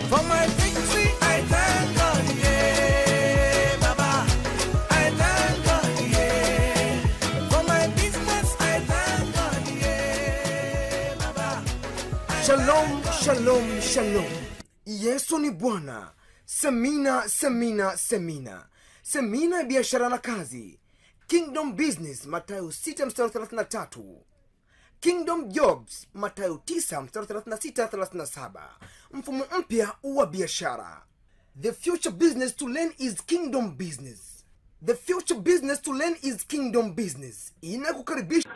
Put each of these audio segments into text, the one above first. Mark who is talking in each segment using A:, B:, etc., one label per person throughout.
A: For my victory, I thank God, yeah, Baba. I thank God, yeah. For my business, I thank God, yeah, Baba.
B: Shalom, shalom, shalom. Yesu ni Bwana. Semina, semina, semina. Semina ya biashara na kazi. Kingdom Business, Mathayo 6 mstari 33. Kingdom Jobs, Mathayo 9 mstari 36 37. Mfumo mpya wa biashara. The future business to learn is kingdom business. The future business to learn is kingdom business. Inakukaribisha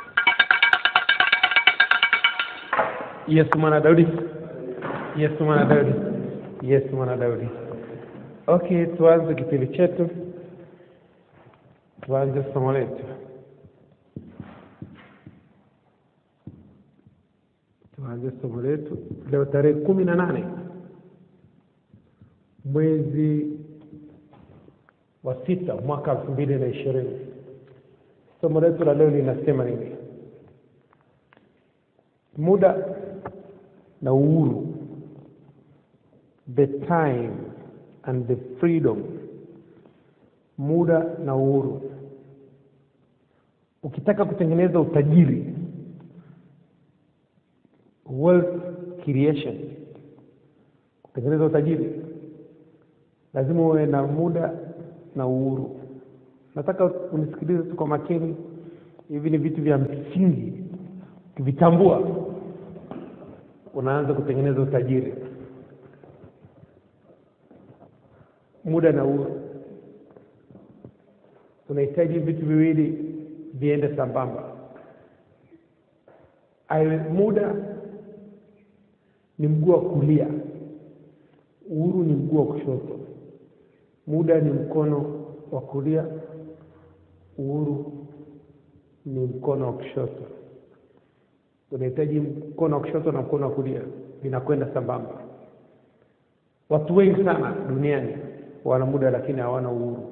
C: Yesu mwana Daudi, Yesu mwana Daudi, Yesu mwana Daudi. Okay, tuanze kipindi chetu, tuanze somo letu. Tuanze somo letu leo tarehe kumi na nane mwezi wa sita mwaka elfu mbili na ishirini. Somo letu la leo linasema nini? Muda na uhuru, the time and the freedom. Muda na uhuru. Ukitaka kutengeneza utajiri, wealth creation, kutengeneza utajiri lazima uwe na muda na uhuru. Nataka unisikilize tu kwa makini. Hivi ni vitu vya msingi, ukivitambua unaanza kutengeneza utajiri. Muda na uhuru, unahitaji vitu viwili viende sambamba. Awe muda ni mguu wa kulia, uhuru ni mguu wa kushoto. Muda ni mkono wa kulia, uhuru ni mkono wa kushoto. Unahitaji mkono wa kushoto na mkono wa kulia, vinakwenda sambamba. Watu wengi sana duniani wana muda lakini hawana uhuru.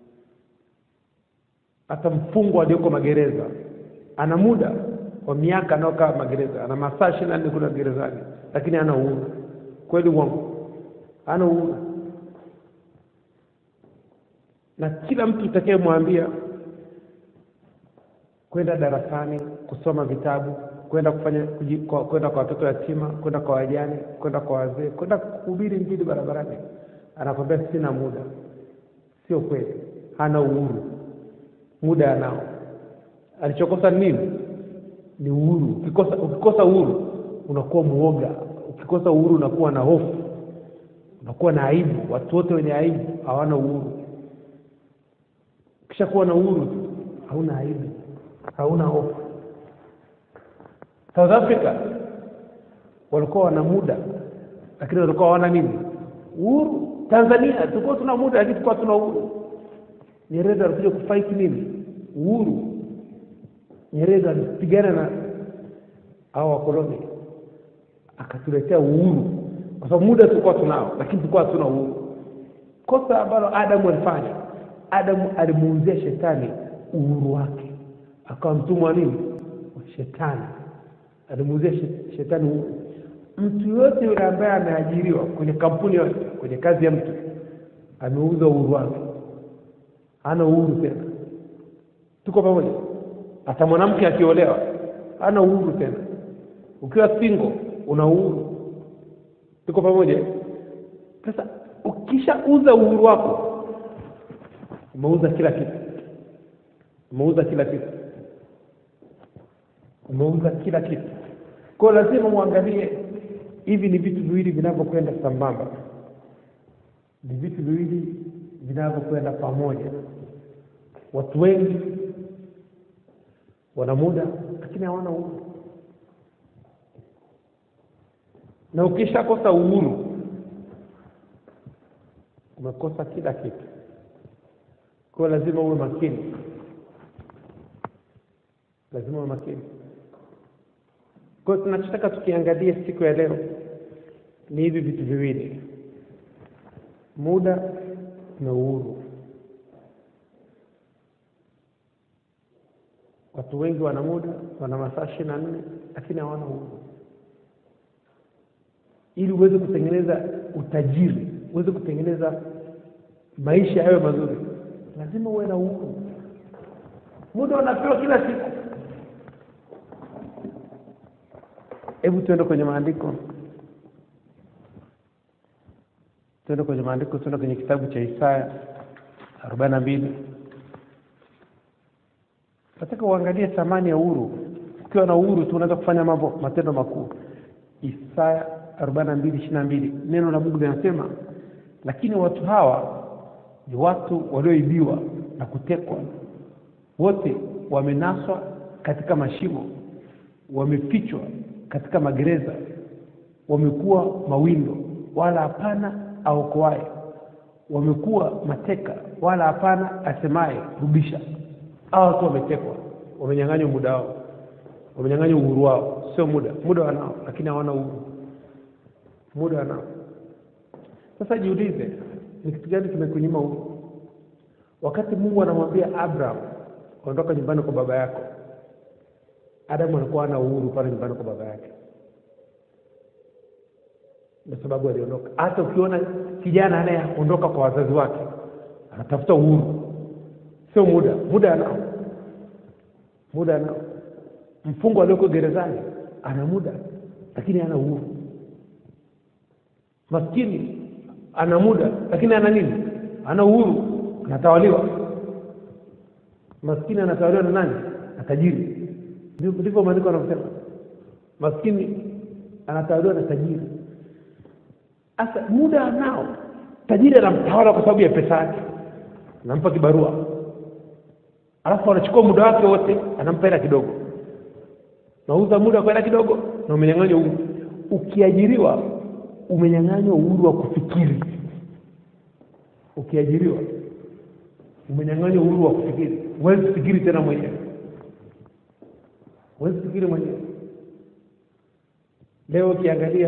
C: Hata mfungwa aliyoko magereza ana muda wa miaka anaokaa magereza, ana masaa ishirini na nne kule gerezani, lakini hana uhuru. Kweli uongo? Hana uhuru na kila mtu utakayemwambia kwenda darasani kusoma vitabu kwenda kufanya kuji- kwa- kwenda kwa watoto yatima kwenda kwa wajane kwenda kwa wazee kwenda kuhubiri injili barabarani anakwambia sina muda sio kweli hana uhuru muda anao alichokosa ni nini ni uhuru ukikosa ukikosa uhuru unakuwa muoga ukikosa uhuru unakuwa na hofu unakuwa na aibu watu wote wenye aibu hawana uhuru ukishakuwa na uhuru tu, hauna aibu hauna hofu south africa walikuwa wana muda lakini walikuwa hawana nini uhuru tanzania tulikuwa tuna muda lakini tulikuwa tuna uhuru nyerere alikuja kufight nini uhuru nyerere alipigana na hao wakoloni akatuletea uhuru kwa sababu muda tulikuwa tunao lakini tulikuwa hatuna uhuru kosa ambalo adamu alifanya adamu alimuuzia shetani uhuru wake akawa mtumwa wa nini wa shetani alimuuzia she- shetani uhuru mtu yoyote yule ambaye ameajiriwa kwenye kampuni yote kwenye kazi ya mtu ameuza uhuru wake hana uhuru tena tuko pamoja hata mwanamke akiolewa hana uhuru tena ukiwa single una uhuru tuko pamoja sasa ukishauza uhuru wako umeuza kila kitu umeuza kila kitu umeuza kila kitu kwao lazima muangalie hivi ni vitu viwili vinavyokwenda sambamba ni vitu viwili vinavyokwenda pamoja watu wengi wana muda lakini hawana uhuru na ukishakosa uhuru umekosa kila kitu kwa hiyo lazima uwe makini lazima uwe makini kwa hiyo tunachotaka tukiangalia siku ya leo ni hivi vitu viwili muda na uhuru watu wengi wana muda wana masaa ishirini na nne lakini hawana uhuru ili uweze kutengeneza utajiri uweze kutengeneza maisha yawe mazuri lazima uwe na uhuru muda unapewa kila siku hebu tuende kwenye maandiko tuende kwenye maandiko tuende kwenye kitabu cha isaya arobaini na mbili nataka uangalie thamani ya uhuru ukiwa na uhuru tu unaweza kufanya mambo matendo makuu isaya arobaini na mbili ishiri na mbili neno la mungu linasema lakini watu hawa ni watu walioibiwa na kutekwa wote wamenaswa katika mashimo wamefichwa katika magereza wamekuwa mawindo wala hapana aokoaye wamekuwa mateka wala hapana asemaye rudisha hawa watu wametekwa wamenyang'anywa muda wao wamenyang'anywa uhuru wao sio muda muda wanao lakini hawana uhuru muda wanao sasa jiulize ni kitu gani kimekunyima uhuru wakati mungu anamwambia abraham ondoka nyumbani kwa baba yako adamu anakuwa ana uhuru pale nyumbani kwa baba yake kwa sababu aliondoka hata ukiona kijana anayeondoka kwa wazazi wake anatafuta uhuru sio muda muda anao muda anao mfungwa alioko gerezani ana muda lakini ana uhuru maskini ana muda lakini ana nini ana uhuru anatawaliwa maskini anatawaliwa na nani na tajiri Ndivyo- ndivyo maandiko anavyosema maskini anatawaliwa na tajiri sasa muda anao tajiri anamtawala kwa sababu ya pesa yake anampa kibarua alafu anachukua muda wake wote anampa hela kidogo nauza muda kwa hela kidogo na umenyang'anywa uhuru ukiajiriwa umenyang'anywa uhuru wa kufikiri ukiajiriwa umenyang'anywa uhuru wa kufikiri huwezi kufikiri tena mwenyewe huwezi kufikiri mwenyewe leo ukiangalia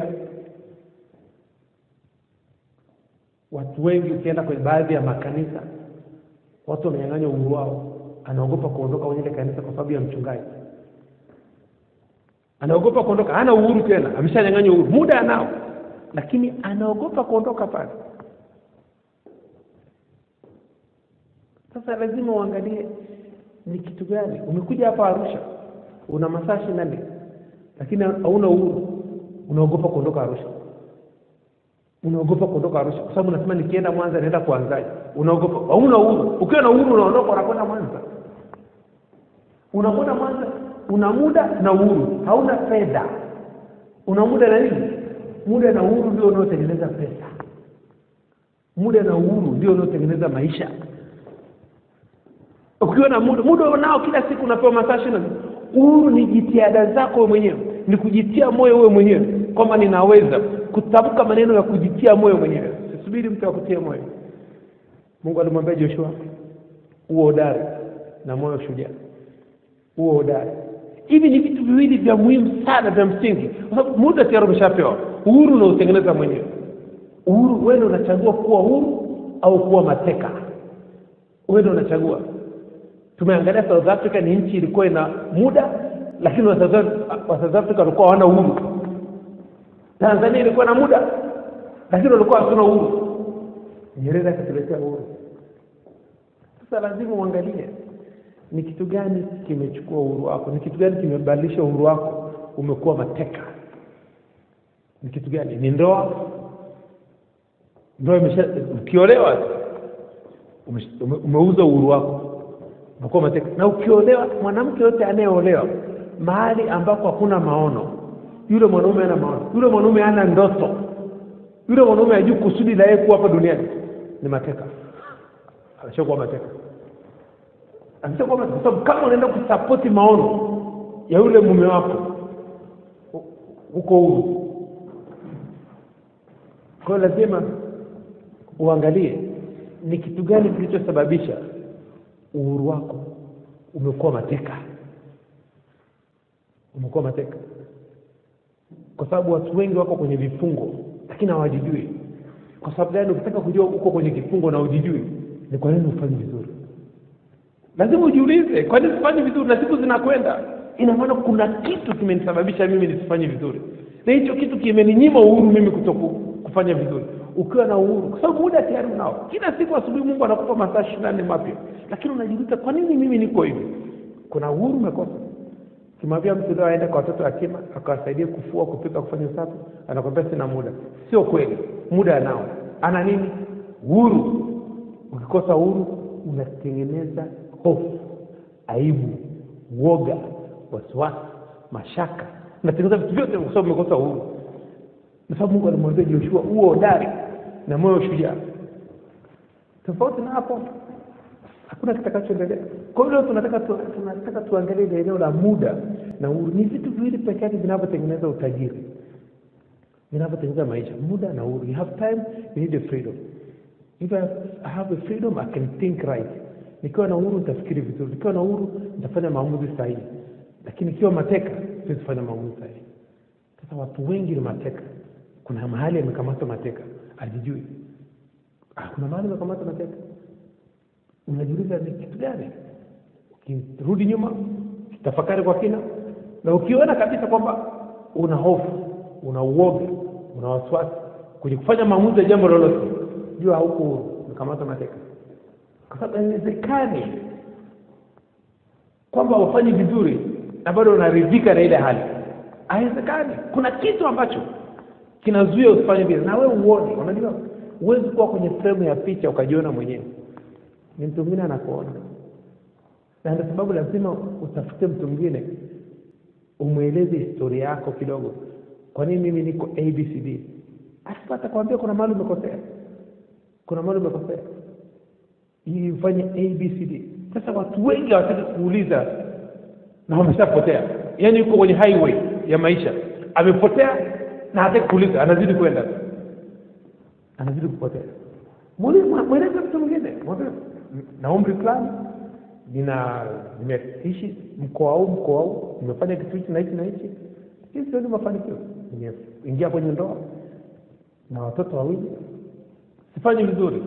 C: watu wengi ukienda kwenye baadhi ya makanisa watu wamenyang'anywa uhuru wao anaogopa kuondoka kwenye ile kanisa kwa sababu ya mchungaji anaogopa kuondoka hana uhuru tena ameshanyang'anywa uhuru muda anao lakini anaogopa kuondoka pale sasa lazima uangalie ni kitu gani umekuja hapa arusha una masaa ishirini na nne lakini hauna uhuru unaogopa kuondoka arusha unaogopa kuondoka arusha kwa sababu unasema nikienda mwanza naenda kuanzaje unaogopa hauna uhuru ukiwa na uhuru unaondoka unakwenda mwanza unakwenda mwanza una muda na uhuru hauna fedha una muda na nini muda na uhuru ndio unaotengeneza pesa muda na uhuru ndio unaotengeneza maisha ukiwa na muda muda unao kila siku unapewa masaa ishirini na nne. uhuru ni jitihada zako wewe mwenyewe ni kujitia moyo wewe mwenyewe kwamba ninaweza kutamka maneno ya kujitia moyo mwenyewe sisubiri mtu akutie moyo mungu alimwambia joshua uwe hodari na moyo shujaa uwe hodari hivi ni vitu viwili vya muhimu sana vya msingi kwa sababu muda tayari umeshapewa uhuru unaotengeneza mwenyewe uhuru wewe ndio unachagua kuwa huru au kuwa mateka wewe ndio unachagua tumeangalia south africa ni nchi ilikuwa ina muda lakini wa South Af- wa south africa walikuwa hawana uhuru tanzania ilikuwa na muda lakini walikuwa hatuna uhuru nyerere akatuletea uhuru sasa lazima uangalie ni kitu gani kimechukua uhuru wako ni kitu gani kimebadilisha uhuru wako umekuwa mateka ni kitu gani ni ndoa ndoa imesha ukiolewa ume- ume- umeuza uhuru wako umekuwa mateka na ukiolewa mwanamke yote anayeolewa mahali ambako hakuna maono yule mwanaume hana maono yule mwanaume hana ndoto yule mwanaume hajui kusudi la yeye kuwa hapa duniani ni mateka ameshakuwa mateka ameshakuwa mateka kwa sababu kama unaenda kusapoti maono ya yule mume wako hu- huko huru kwa hiyo lazima uangalie ni kitu gani kilichosababisha uhuru wako umekuwa mateka umekuwa mateka kwa sababu watu wengi wako kwenye vifungo lakini hawajijui kwa sababu gani ukitaka kujua uko kwenye kifungo na ujijui ni kwa nini hufanyi vizuri lazima ujiulize kwa nini sifanyi vizuri na siku zinakwenda ina maana kuna kitu kimenisababisha mimi nisifanye vizuri na hicho kitu kimeninyima uhuru mimi kutoku, kufanya vizuri ukiwa na uhuru kwa sababu muda tayari unao kila siku asubuhi mungu anakupa masaa ishirini na nne mapya lakini unajiuliza kwa nini mimi niko hivi kuna uhuru umekosa kimwambia mtu leo aende kwa watoto yatima akawasaidia kufua kupika kufanya usafi anakwambia sina muda sio kweli muda anao ana nini uhuru ukikosa uhuru unatengeneza hofu aibu uoga wasiwasi mashaka unatengeneza vitu vyote kwa sababu umekosa uhuru kwa sababu mungu alimwambia joshua huo hodari na moyo shujaa tofauti na hapo hakuna kitakachoendelea kwa hiyo leo tunataka tu, tunataka tuangalie ile eneo la muda na uhuru ni vitu viwili peke yake vinavyotengeneza utajiri vinavyotengeneza maisha muda na uhuru you have time you need a freedom if I I have a freedom I can think right nikiwa na uhuru nitafikiri vizuri nikiwa na uhuru nitafanya maamuzi sahihi lakini ikiwa mateka siwezi kufanya maamuzi sahihi sasa watu wengi ni mateka kuna mahali amekamata mateka ajijui ah, kuna mahali amekamata mateka unajiuliza ni kitu gani ukirudi nyuma tafakari kwa kina na ukiona kabisa kwamba una hofu una uoga una wasiwasi kwenye kufanya maamuzi ya jambo lolote jua hauko huru umekamata mateka kwa sababu haiwezekani kwamba ufanye vizuri na bado unaridhika na ile hali haiwezekani kuna kitu ambacho kinazuia usifanye vile na wewe uone unajua huwezi kuwa kwenye fremu ya picha ukajiona mwenyewe ni mtu mwingine anakuona na ndio sababu lazima utafute mtu mwingine umweleze historia yako kidogo kwa nini mimi niko abcd alafu atakwambia kuna mahali umekosea kuna mahali umekosea ili ufanye abcd sasa watu wengi hawataki kuuliza na wameshapotea yaani yuko kwenye highway ya maisha amepotea na hataki kuuliza anazidi kwenda anazidi kupotea Mwele- mweleze mtu mwingine mwambie na umri fulani nina nimeishi mkoa huu mkoa huu nimefanya kitu hichi na hichi na hichi hii sioni mafanikio nimeingia kwenye ndoa na watoto wawili sifanyi vizuri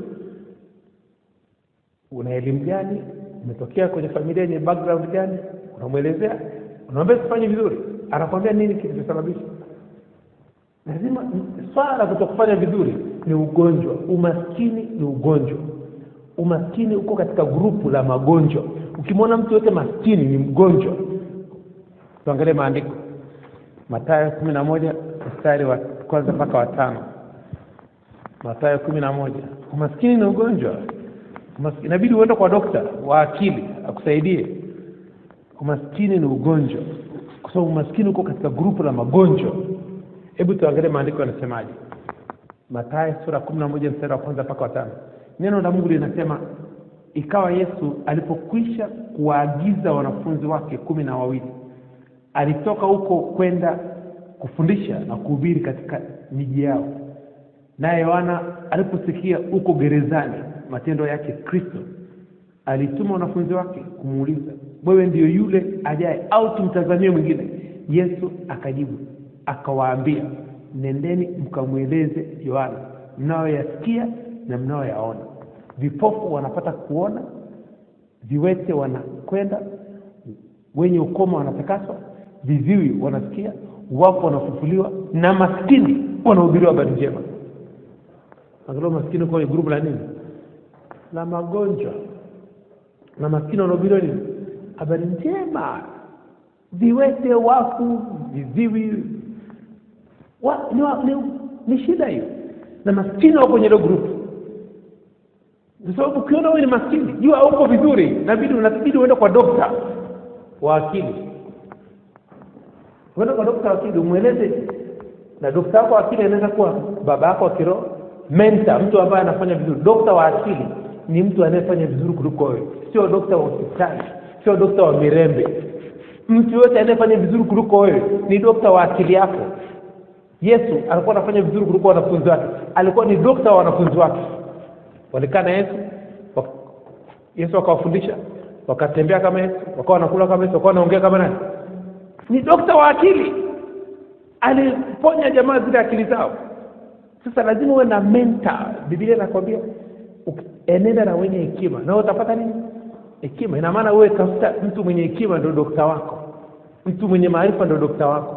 C: una elimu gani umetokea kwenye familia yenye background gani unamwelezea unamwambia sifanyi vizuri anakwambia nini kilichosababisha lazima swala la kutokufanya vizuri ni ugonjwa umaskini ni ugonjwa umaskini uko katika grupu la magonjwa ukimwona mtu yote maskini ni mgonjwa tuangalie maandiko matayo kumi na moja mstari wa kwanza mpaka watano matayo kumi na moja umaskini ni ugonjwa Umaskini- inabidi uende kwa dokta wa akili akusaidie umaskini ni ugonjwa kwa sababu umaskini uko katika grupu la magonjwa hebu tuangalie maandiko yanasemaje matayo sura kumi na moja mstari wa kwanza mpaka watano neno la mungu linasema ikawa yesu alipokwisha kuwaagiza wanafunzi wake kumi na wawili alitoka huko kwenda kufundisha na kuhubiri katika miji yao naye yohana aliposikia huko gerezani matendo yake kristo alituma wanafunzi wake kumuuliza wewe ndiyo yule ajaye au tumtazamie mwingine yesu akajibu akawaambia nendeni mkamweleze yohana mnayoyasikia na mnayoyaona vipofu wanapata kuona viwete wanakwenda wenye ukoma wanatakaswa viziwi wanasikia wapo wanafufuliwa na maskini wanahubiriwa habari njema angalau maskini uko kwenye grupu la nini la magonjwa na maskini wanahubiriwa nini habari njema viwete wafu viziwi wa, ni, wa, ni, ni shida hiyo na maskini wako kwenye hilo grupu kwa sababu ukiona wewe ni maskini jua uko vizuri nabidi unabidi uende kwa dokta wa akili uende kwa dokta wa akili umweleze na dokta wako wa akili anaweza kuwa baba yako wa kiroho menta mtu ambaye anafanya vizuri dokta wa akili ni mtu anayefanya vizuri kuliko wewe sio dokta wa hospitali sio dokta wa mirembe mtu yote anayefanya vizuri kuliko wewe ni dokta wa akili yako yesu alikuwa anafanya vizuri kuliko wanafunzi wake alikuwa ni dokta wa wanafunzi wake walikaa na yesu wak- yesu akawafundisha wakatembea kama yesu wakawa wanakula kama yesu wakawa wanaongea kama nani ni dokta wa akili aliponya jamaa zile akili zao sasa lazima uwe na mentor biblia inakwambia uki- enenda na wenye hekima na wewe utapata nini hekima ina maana wewe tafuta mtu mwenye hekima ndio dokta wako mtu mwenye maarifa ndio dokta wako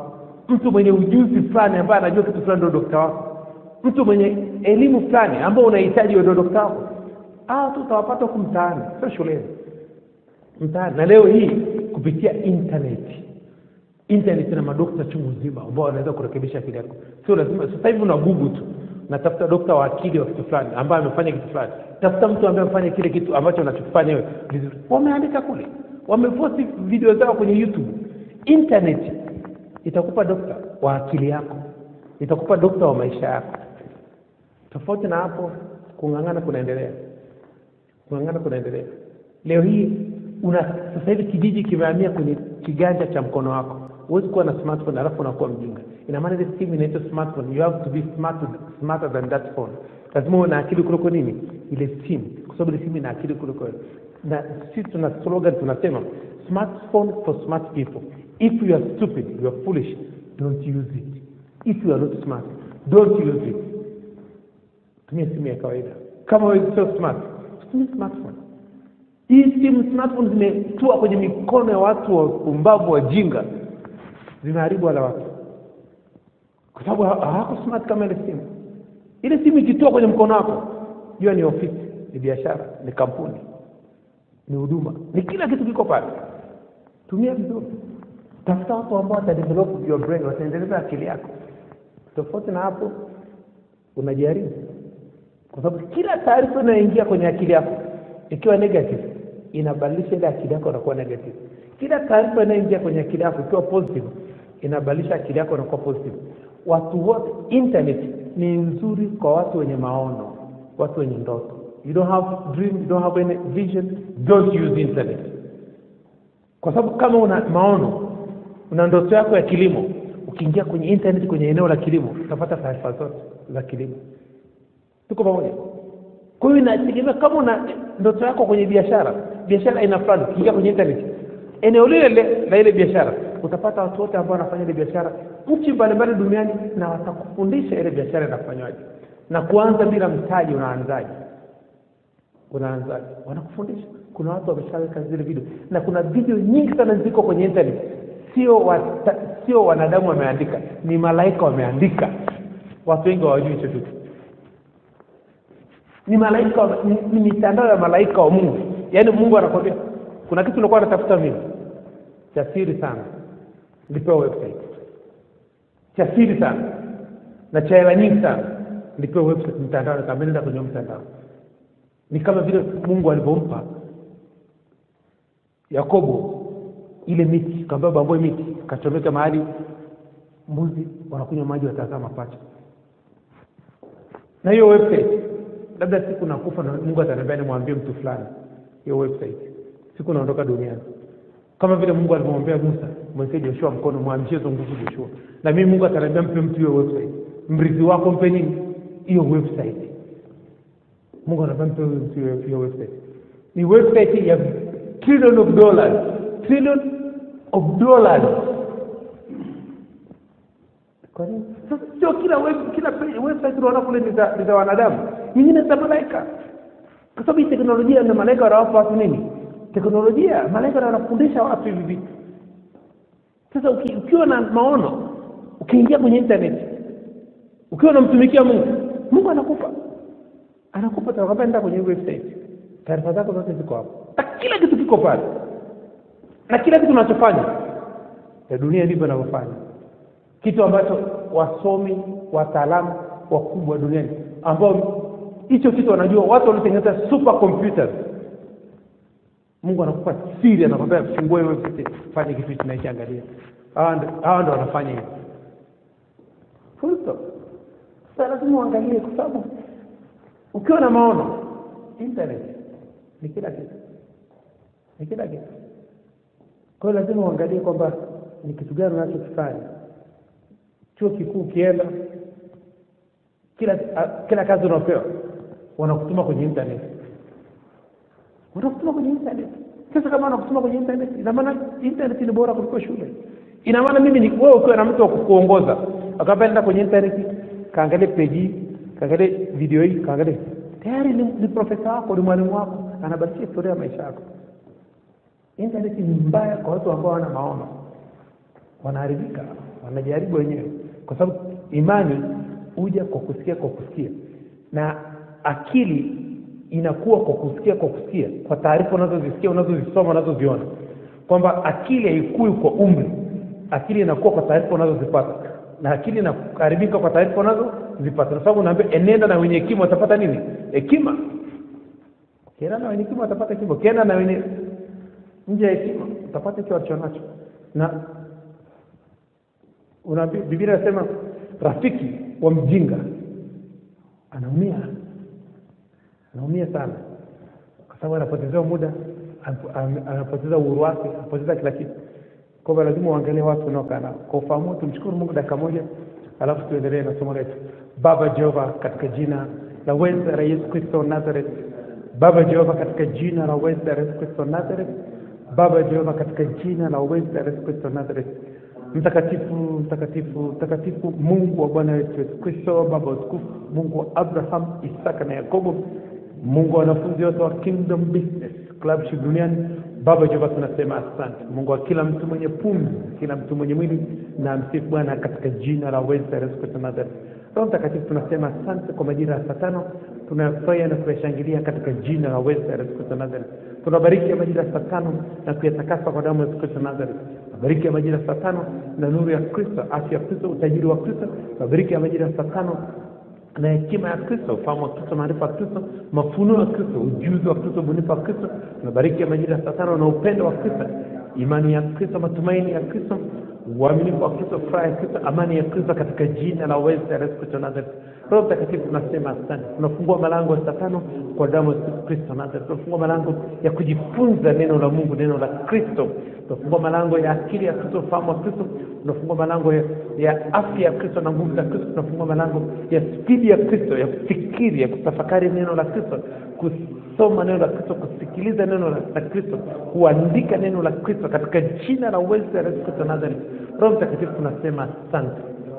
C: mtu mwenye ujuzi fulani ambaye anajua kitu fulani ndio dokta wako mtu mwenye elimu fulani ambao unahitaji ndio dokta wako ah tu utawapata huku mtaani sio shuleni mtaani na leo hii kupitia internet internet ina madokta chungu nzima ambao wanaweza kurekebisha akili yako sio lazima sasa hivi una google tu natafuta dokta wa akili wa kitu fulani ambaye amefanya kitu fulani tafuta mtu ambaye amefanya kile kitu ambacho unachokifanya wewe vizuri wameandika kule wameposti video zao kwenye youtube internet itakupa dokta wa akili yako itakupa dokta wa maisha yako tofauti na hapo kung'ang'ana kunaendelea kung'ang'ana kunaendelea leo hii una sasa hivi kijiji kimehamia kwenye kiganja cha mkono wako huwezi kuwa na smartphone alafu unakuwa mjinga ina maana ile simu inaitwa smartphone you have to be smart, smarter than that phone lazima uwe na akili kuliko nini ile simu kwa sababu ile simu ina akili kuliko wewe na sisi tuna slogan tunasema smartphone for smart people if you are stupid you are foolish don't use it if you are not smart don't use it tumia simu ya kawaida kama wewe sio smart tumia smartphone hii simu smartphone zimetua kwenye mikono ya watu wa pumbavu wajinga zimeharibu wala watu kwa sababu ha- hawako smart kama ile simu ile simu ikitua kwenye mkono wako jua ni ofisi ni biashara ni kampuni ni huduma ni kila kitu kiko pale tumia vizuri tafuta watu ambao watadevelop your brain wataendeleza akili yako tofauti na hapo unajaribu kwa sababu kila taarifa inayoingia kwenye akili yako ikiwa negative inabadilisha ile akili yako inakuwa negative kila taarifa inayoingia kwenye akili yako ikiwa positive inabadilisha akili yako inakuwa positive watu wote internet ni nzuri kwa watu wenye maono watu wenye ndoto you don't have dream you don't have any vision don't use internet kwa sababu kama una maono una ndoto yako ya kilimo ukiingia kwenye internet kwenye eneo la kilimo utapata taarifa zote za kilimo tuko pamoja kwa hiyo inategemea kama una ndoto yako kwenye biashara biashara aina fulani ukiingia kwenye internet eneo lile lile la ile biashara utapata watu wote ambao wanafanya ile biashara nchi mbalimbali duniani na watakufundisha ile biashara inafanywaje na kuanza bila mtaji unaanzaje unaanzaje wanakufundisha kuna watu wameshaweka zile video na kuna video nyingi sana ziko kwenye internet sio wata, sio wanadamu wameandika ni malaika wameandika watu wengi hawajui hicho kitu ni malaika wa- ni, ni mitandao ya malaika wa mungu yaani mungu anakwambia kuna kitu unakuwa natafuta mimi cha siri sana nilipewa website cha siri sana na cha hela nyingi sana nilipewa website mtandao nikaambia nenda kwenye huo mtandao ni kama vile mungu alivyompa yakobo ile miti kaambia bambue miti kachomeka mahali mbuzi wanakunywa maji watazama pacha na hiyo website labda siku nakufa na mungu ataniambia nimwambie mtu fulani hiyo website siku naondoka duniani kama vile mungu alivyomwambia musa mwekee joshua mkono mwamshie hizo nguvu joshua na mimi mungu ataniambia mpe mtu hiyo website mrithi wako mpe nini hiyo website mungu anambia mpe huyo mtu hiyo- hiyo website ni website ya trillion of dollars trillion of dollars kwa nini sasa sio kila web, kila pe- website unaona kule ni za ni za wanadamu nyingine za malaika kwa sababu hii teknolojia na malaika wanawapa watu nini teknolojia malaika na wanafundisha watu hivi vitu sasa uki, ukiwa na maono ukiingia kwenye internet ukiwa unamtumikia mungu mungu anakupa anakupa atakwambia nenda kwenye hii website taarifa zako zote ziko hapo na kila kitu kiko pale na kila kitu unachofanya ya dunia ndivyo inavyofanya kitu ambacho wasomi wataalamu wakubwa duniani ambao hicho kitu wanajua watu wanatengeneza super computers mungu anakupa siri anakwambia fungue website fanye kitu hichi naichi angalia hawa ndo- hawa ndo wanafanya hivyo Full stop. sasa lazima uangalie kwa sababu ukiwa na maono internet ni kila kitu ni kila kitu kwa hiyo lazima uangalie kwamba ni kitu gani unachokifanya chuo kikuu ukienda kila a, kila kazi unaopewa wanakutuma kwenye internet wanakutuma kwenye internet sasa kama wanakutuma kwenye internet ina maana internet ni bora kuliko shule ina maana mimi ni wewe ukiwa na mtu wa kukuongoza akaambia nenda kwenye internet kaangalie page hii kaangalie video hii kaangalie tayari ni, ni profesa wako ni mwalimu wako anabadilisha historia ya maisha yako internet ni mbaya kwa watu ambao wana maono wanaharibika wanajaribu wenyewe kwa sababu imani huja kwa kusikia kwa kusikia na akili inakuwa kwa kusikia kwa kusikia kwa taarifa unazozisikia unazozisoma unazoziona kwamba akili haikui kwa umri akili inakuwa kwa taarifa unazozipata na akili inaharibika kwa taarifa unazozipata kwa sababu unaambia enenda na wenye hekima watapata nini hekima ukienda na wenye hekima watapata hekima ukienda na wenye nje ya hekima utapata kile walichonacho na unaambi biblia inasema rafiki wa mjinga anaumia anaumia sana kwa sababu anapotezewa muda anapo- am- anapoteza uhuru wake anapoteza kila kitu kwa hivyo lazima uangalie watu unaokaa nao kwa ufahamu tumshukuru mungu dakika moja alafu tuendelee na somo letu baba jehova katika jina la uweza la yesu kristo wa nazareth baba jehova katika jina la uweza la yesu kristo wa nazareth baba jehova katika jina la uweza la yesu kristo wa nazareth mtakatifu mtakatifu mtakatifu mungu wa bwana wetu yesu kristo baba wa utukufu mungu wa abraham isaka na yakobo mungu wa wanafunzi wote wa kingdom business clubship duniani baba jehova tunasema asante mungu wa kila mtu mwenye pumzi kila mtu mwenye mwili na msifu bwana katika jina la uweza la yesu kristo wa nazareth roho mtakatifu tunasema asante kwa majira ya saa tano tunayafurahia na kuyashangilia katika jina la uweza la yesu kristo wa nazareth tunabariki ya majira ya saa tano na kuyatakasa kwa damu ya yesu kristo wa nazareth mabariki ya majira ya saa tano na nuru ya kristo afya ya kristo utajiri wa kristo mabariki ya majira ya saa tano na hekima ya kristo ufahamu wa kristo maarifa ya kristo mafunuo ya kristo ujuzi wa kristo ubunifu wa kristo mabariki ya majira ya saa tano na upendo wa kristo imani ya kristo matumaini ya kristo uaminifu wa kristo furaha ya kristo amani ya kristo katika jina la uweza la yesu kristo nazareth roho mtakatifu tunasema asante tunafungua malango ya saa tano kwa damu ya Yesu kristo nazareth tunafungua malango ya kujifunza neno la mungu neno la kristo tunafungua malango ya akili ya kristo ufahamu wa kristo tunafungua malango ya, ya afya ya kristo na nguvu za kristo tunafungua malango ya spidi ya kristo ya kufikiri ya kutafakari neno la kristo kusoma neno la kristo kusikiliza neno la, la kristo kuandika neno la kristo katika jina la uwezo la yesu kristo nazareth roho mtakatifu tunasema asante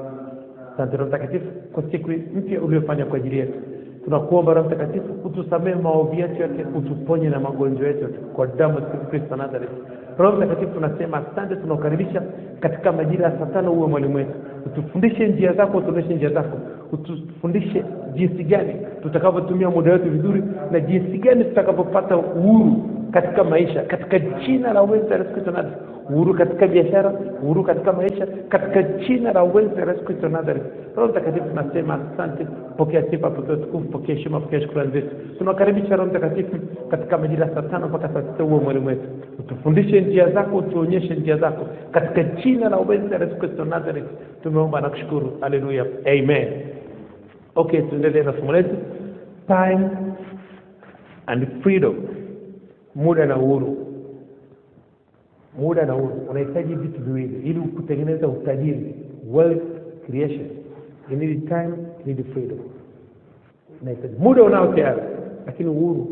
C: asante roho mtakatifu kwa siku mpya uliofanya kwa ajili yetu tunakuomba roho mtakatifu utusamehe maovu yetu yote utuponye na magonjwa yetu yote kwa damu ya Yesu kristo nazareth roho mtakatifu tunasema asante tunakukaribisha katika majira ya saa tano uwe mwalimu wetu utufundishe njia zako utuonyeshe njia zako utufundishe jinsi gani tutakavyotumia muda wetu vizuri na jinsi gani tutakavyopata uhuru katika maisha katika jina la uwezo wa Yesu Kristo Nazareth uhuru katika biashara uhuru katika maisha katika jina la uwezo wa Yesu Kristo Nazareth Roho Mtakatifu tunasema asante pokea sifa pokea utukufu pokea heshima pokea shukrani zetu tunakaribisha Roho Mtakatifu katika majira saa tano mpaka saa sita uwe mwalimu wetu utufundishe njia zako utuonyeshe njia zako katika jina la uwezo wa Yesu Kristo Nazareth tumeomba na kushukuru haleluya amen okay tuendelee na somo letu time and freedom muda na uhuru muda na uhuru unahitaji vitu viwili ili kutengeneza utajiri wealth creation you need time you need freedom unahitaji muda unao tayari lakini uhuru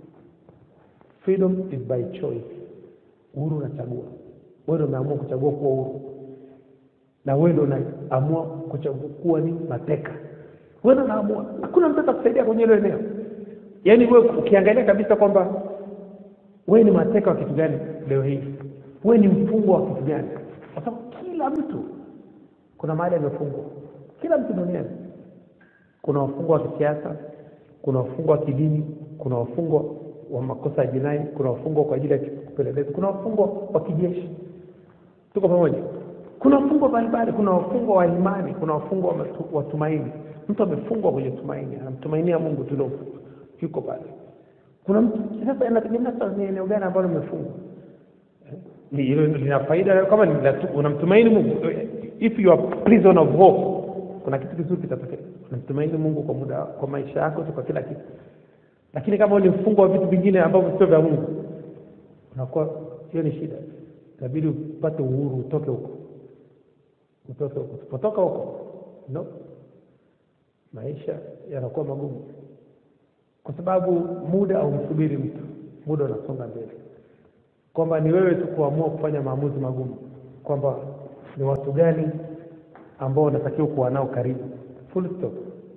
C: freedom is by choice uhuru unachagua wewe ndio umeamua kuchagua kuwa uhuru na wewe ndio unaamua kuchagua kuwa ni mateka wewe ndio unaamua hakuna mtu atakusaidia kwenye hilo eneo yaani wewe ukiangalia kabisa kwamba wewe ni mateka wa kitu gani leo hii wewe ni mfungwa wa kitu gani kwa sababu kila mtu kuna mahali amefungwa kila mtu duniani kuna wafungwa wa kisiasa kuna wafungwa wa kidini kuna wafungwa wa makosa ya jinai kuna wafungwa kwa ajili ya kupeleleza kuna wafungwa wa kijeshi tuko pamoja kuna wafungwa mbalimbali kuna wafungwa wa imani kuna wafungwa wa matu- wa tumaini mtu amefungwa kwenye tumaini anamtumainia mungu tu ndio yuko pale kuna mtu sasa inategemea sasa ni eneo gani ambalo umefungwa ni hilo lina faida kama ni la tu- unamtumaini mungu if you are prison of hope kuna kitu kizuri kitatokea unamtumaini mungu kwa muda kwa maisha yako tu kwa kila kitu lakini kama wewe ni mfungwa wa vitu vingine ambavyo sio vya mungu unakuwa hiyo ni shida inabidi upate uhuru utoke huko utoke huko usipotoka huko no maisha yanakuwa magumu kwa sababu muda haumsubiri mtu muda unasonga mbele kwamba ni wewe tu kuamua kufanya maamuzi magumu kwamba ni watu gani ambao unatakiwa kuwa nao karibu full stop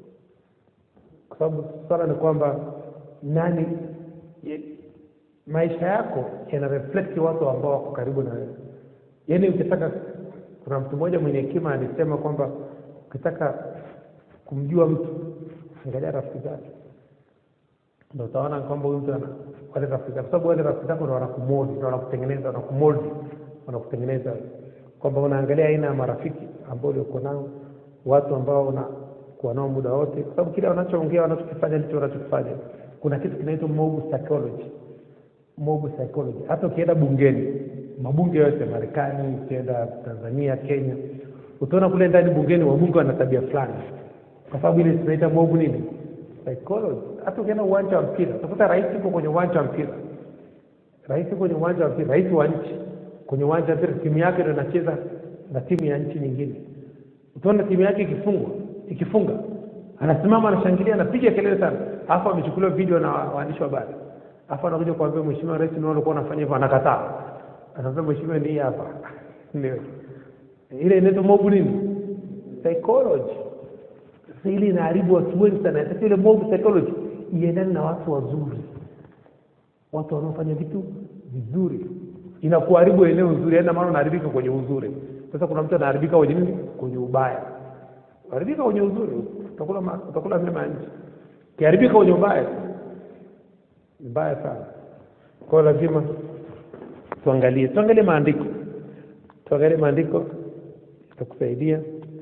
C: kwa sababu swala ni kwamba nani ye, maisha yako yana reflect watu ambao wako karibu na wewe yaani ukitaka kuna mtu mmoja mwenye hekima alisema kwamba ukitaka kumjua mtu angalia rafiki zake ndo utaona kwamba huyu mtu ana wale rafiki zake kwa sababu wale rafiki zako ndo wanakumoldi ndo wanakutengeneza wanakumoldi wanakutengeneza kwamba unaangalia aina ya marafiki ambao uliokuwa nao watu ambao unakuwa nao muda wote kwa sababu kile wanachoongea wanachokifanya ndicho wanachokifanya kuna kitu kinaitwa mob psychology mob psychology hata ukienda bungeni mabunge yote marekani ukienda tanzania kenya utaona kule ndani bungeni wabunge wana tabia fulani kwa sababu ile tunaita mob nini psychology hata ukienda uwanja wa mpira utakuta rais yuko kwenye uwanja wa mpira rais yuko kwenye uwanja wa mpira rais wa nchi kwenye uwanja wa mpira timu yake ndo inacheza na timu ya nchi nyingine utaona timu yake ikifungwa ikifunga anasimama anashangilia anapiga kelele sana alafu amechukuliwa video na waandishi wa habari alafu anakuja kuambia mheshimiwa rais ndio alikuwa anafanya hivyo anakataa anaambia mheshimiwa ni hii hapa ndio ile inaitwa mob nini psychology sasa ile inaharibu watu wengi sana sasa ile mob psychology iendane na watu wazuri watu wanaofanya vitu vizuri inakuharibu eneo nzuri yaani maana unaharibika kwenye uzuri sasa kuna mtu anaharibika kwenye nini kwenye ubaya haribika kwenye uzuri utakula ma- utakula mema ya nchi kiharibika kwenye ubaya ni mbaya sana kwa hiyo lazima tuangalie tuangalie maandiko tuangalie maandiko itakusaidia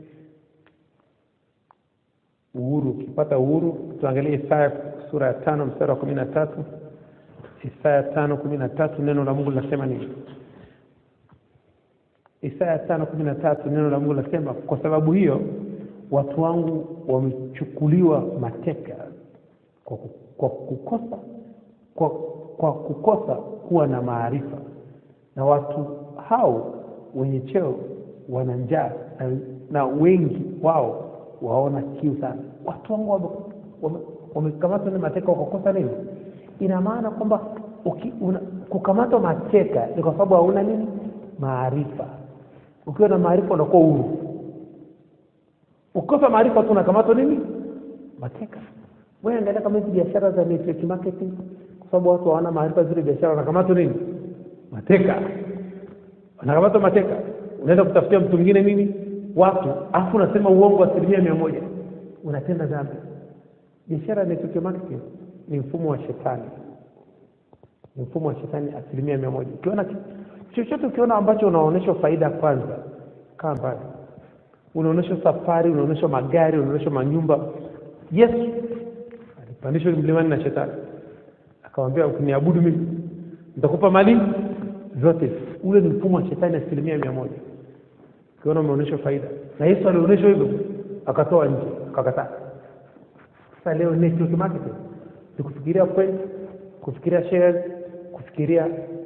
C: uhuru ukipata uhuru tuangalie isaya sura ya tano mstari wa kumi na tatu isaya tano kumi na tatu neno la mungu linasema nini isaya tano kumi na tatu neno la mungu linasema kwa sababu hiyo watu wangu wamechukuliwa mateka kwa, ku- kwa kukosa kwa, kwa kukosa kuwa na maarifa na watu hao wenye cheo wana njaa na, na wengi wao waona kiu sana watu wangu wame- wame- wamekamatwa ni mateka kwa kukosa nini ina maana kwamba uki- una- kukamatwa mateka ni kwa sababu hauna nini maarifa ukiwa na maarifa unakuwa huru ukikosa maarifa tu unakamatwa nini mateka wewe angalia kama hizi biashara za network marketing kwa sababu watu hawana maarifa zile biashara wanakamatwa nini mateka wanakamatwa mateka unaenda kutafutia mtu mwingine nini watu alafu unasema uongo asilimia mia moja unatenda dhambi biashara ya network marketing ni mfumo wa shetani ni mfumo wa shetani asilimia mia moja ukiona ki- chochote ukiona ambacho unaonyeshwa faida kwanza kaa mbali unaonyeshwa safari unaonyeshwa magari unaonyeshwa manyumba yesu alipandishwa mlimani na shetani akamwambia ukiniabudu mimi nitakupa mali zote ule ni mfumo wa shetani asilimia mia moja ukiona umeonyeshwa faida na yesu alionyeshwa hivyo akatoa nje akakataa sasa leo network marketing ni kufikiria point kufikiria shares kufikiria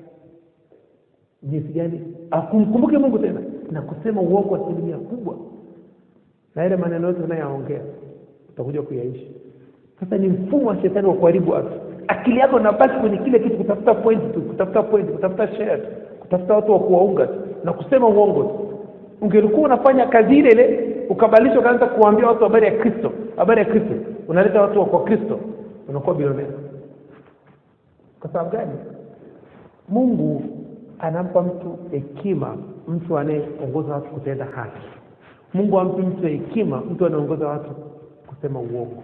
C: jinsi gani akumkumbuke mungu tena na kusema uongo asilimia kubwa na ile maneno yote unayoongea utakuja kuyaishi sasa ni mfumo wa shetani wa kuharibu watu akili yako inabaki kwenye kile kitu kutafuta point tu kutafuta point kutafuta share tu kutafuta watu wa kuwaunga tu na kusema uongo tu ungelikuwa unafanya kazi ile ile ukabadilisha ukaanza kuwaambia watu habari ya kristo habari ya kristo unaleta watu wa kwa kristo unakuwa bilionea kwa sababu gani mungu anampa mtu hekima mtu anayeongoza watu kutenda haki mungu ampi mtu hekima mtu anayeongoza watu kusema uongo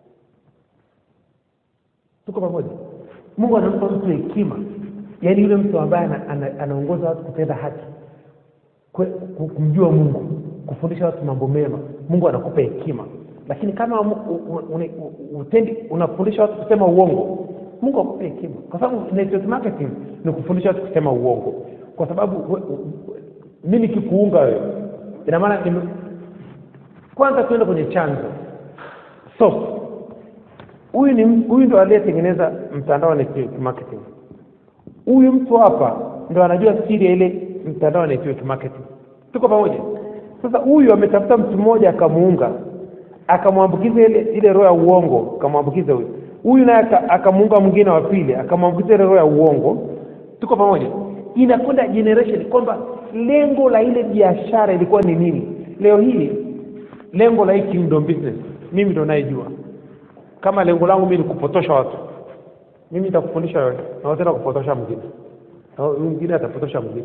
C: tuko pamoja mungu anampa mtu hekima yaani yule mtu ambaye ana- ana- anaongoza watu kutenda haki kwe- ku- kumjua mungu kufundisha watu mambo mema mungu anakupa hekima lakini kama mu- u- u- uni- u- utendi unafundisha watu kusema uongo mungu akupe hekima kwa sababu network marketing ni kufundisha watu kusema uongo kwa sababu we- u- mi nikikuunga wewe ina maana nime- kwanza tuende kwenye chanzo source huyu ni m- huyu ndo aliyetengeneza mtandao wa network marketing huyu mtu hapa ndo anajua siri ya ile mtandao wa network marketing tuko pamoja sasa huyu ametafuta mtu mmoja akamuunga akamwambukiza ile ile roho ya uongo akamwambukiza huyu huyu naye aka- akamuunga mwingine wa pili akamwambukiza ile roho ya uongo tuko pamoja inakwenda generation kwamba lengo la ile biashara ilikuwa ni nini leo hii lengo la hii kingdom business mimi ndo nayejua kama lengo langu mimi ni kupotosha watu mimi nitakufundisha wewe na wewe tena kupotosha mwingine na huyu mwingine atapotosha mwingine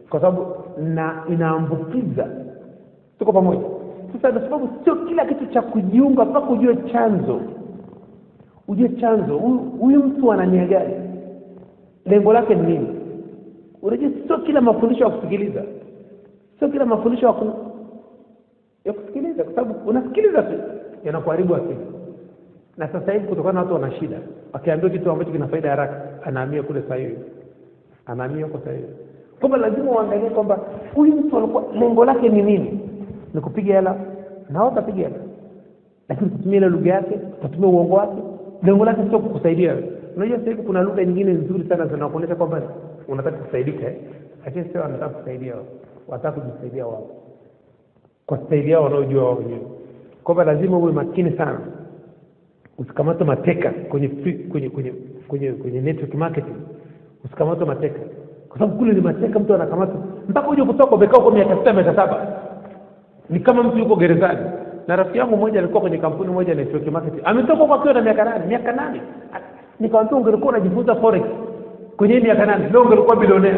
C: kwa sababu na inaambukiza tuko pamoja sasa kwa sababu sio kila kitu cha kujiunga mpaka ujue chanzo ujue chanzo huyu huyu mtu ana nia gani lengo lake ni nini unajua sio kila mafundisho ya kusikiliza sio kila mafundisho ya ku- ya kusikiliza kwa sababu unasikiliza tu yanakuharibu akili na sasa hivi kutokana na watu wana shida akiambiwa kitu ambacho kina faida haraka anahamia kule sahihi anahamia huko sahihi kwamba lazima uangalie kwamba huyu mtu alikuwa lengo lake ni nini ni kupiga hela na wao watapiga hela lakini kutumia ile lugha yake utatumia uongo wake lengo lake sio kukusaidia wewe unajua sasa hivi kuna lugha nyingine nzuri sana zinakuonyesha kwamba unataka kusaidika eh? lakini sio wanataka kusaidia wao wanataka kujisaidia wao kwa staili yao wanaojua wao wenyewe kwamba lazima uwe makini sana usikamate mateka kwenye free- kwenye kwenye kwenye kwenye network marketing usikamate mateka kwa sababu kule ni mateka mtu anakamata mpaka uje kutoka umekaa huko miaka sita miaka saba ni kama mtu yuko gerezani na rafiki yangu mmoja alikuwa kwenye kampuni moja ya network marketing ametoka huko akiwa na miaka nane miaka nane nikamwambia ungelikuwa unajifunza forex kwenye hii miaka nane leo ungelikuwa bilionea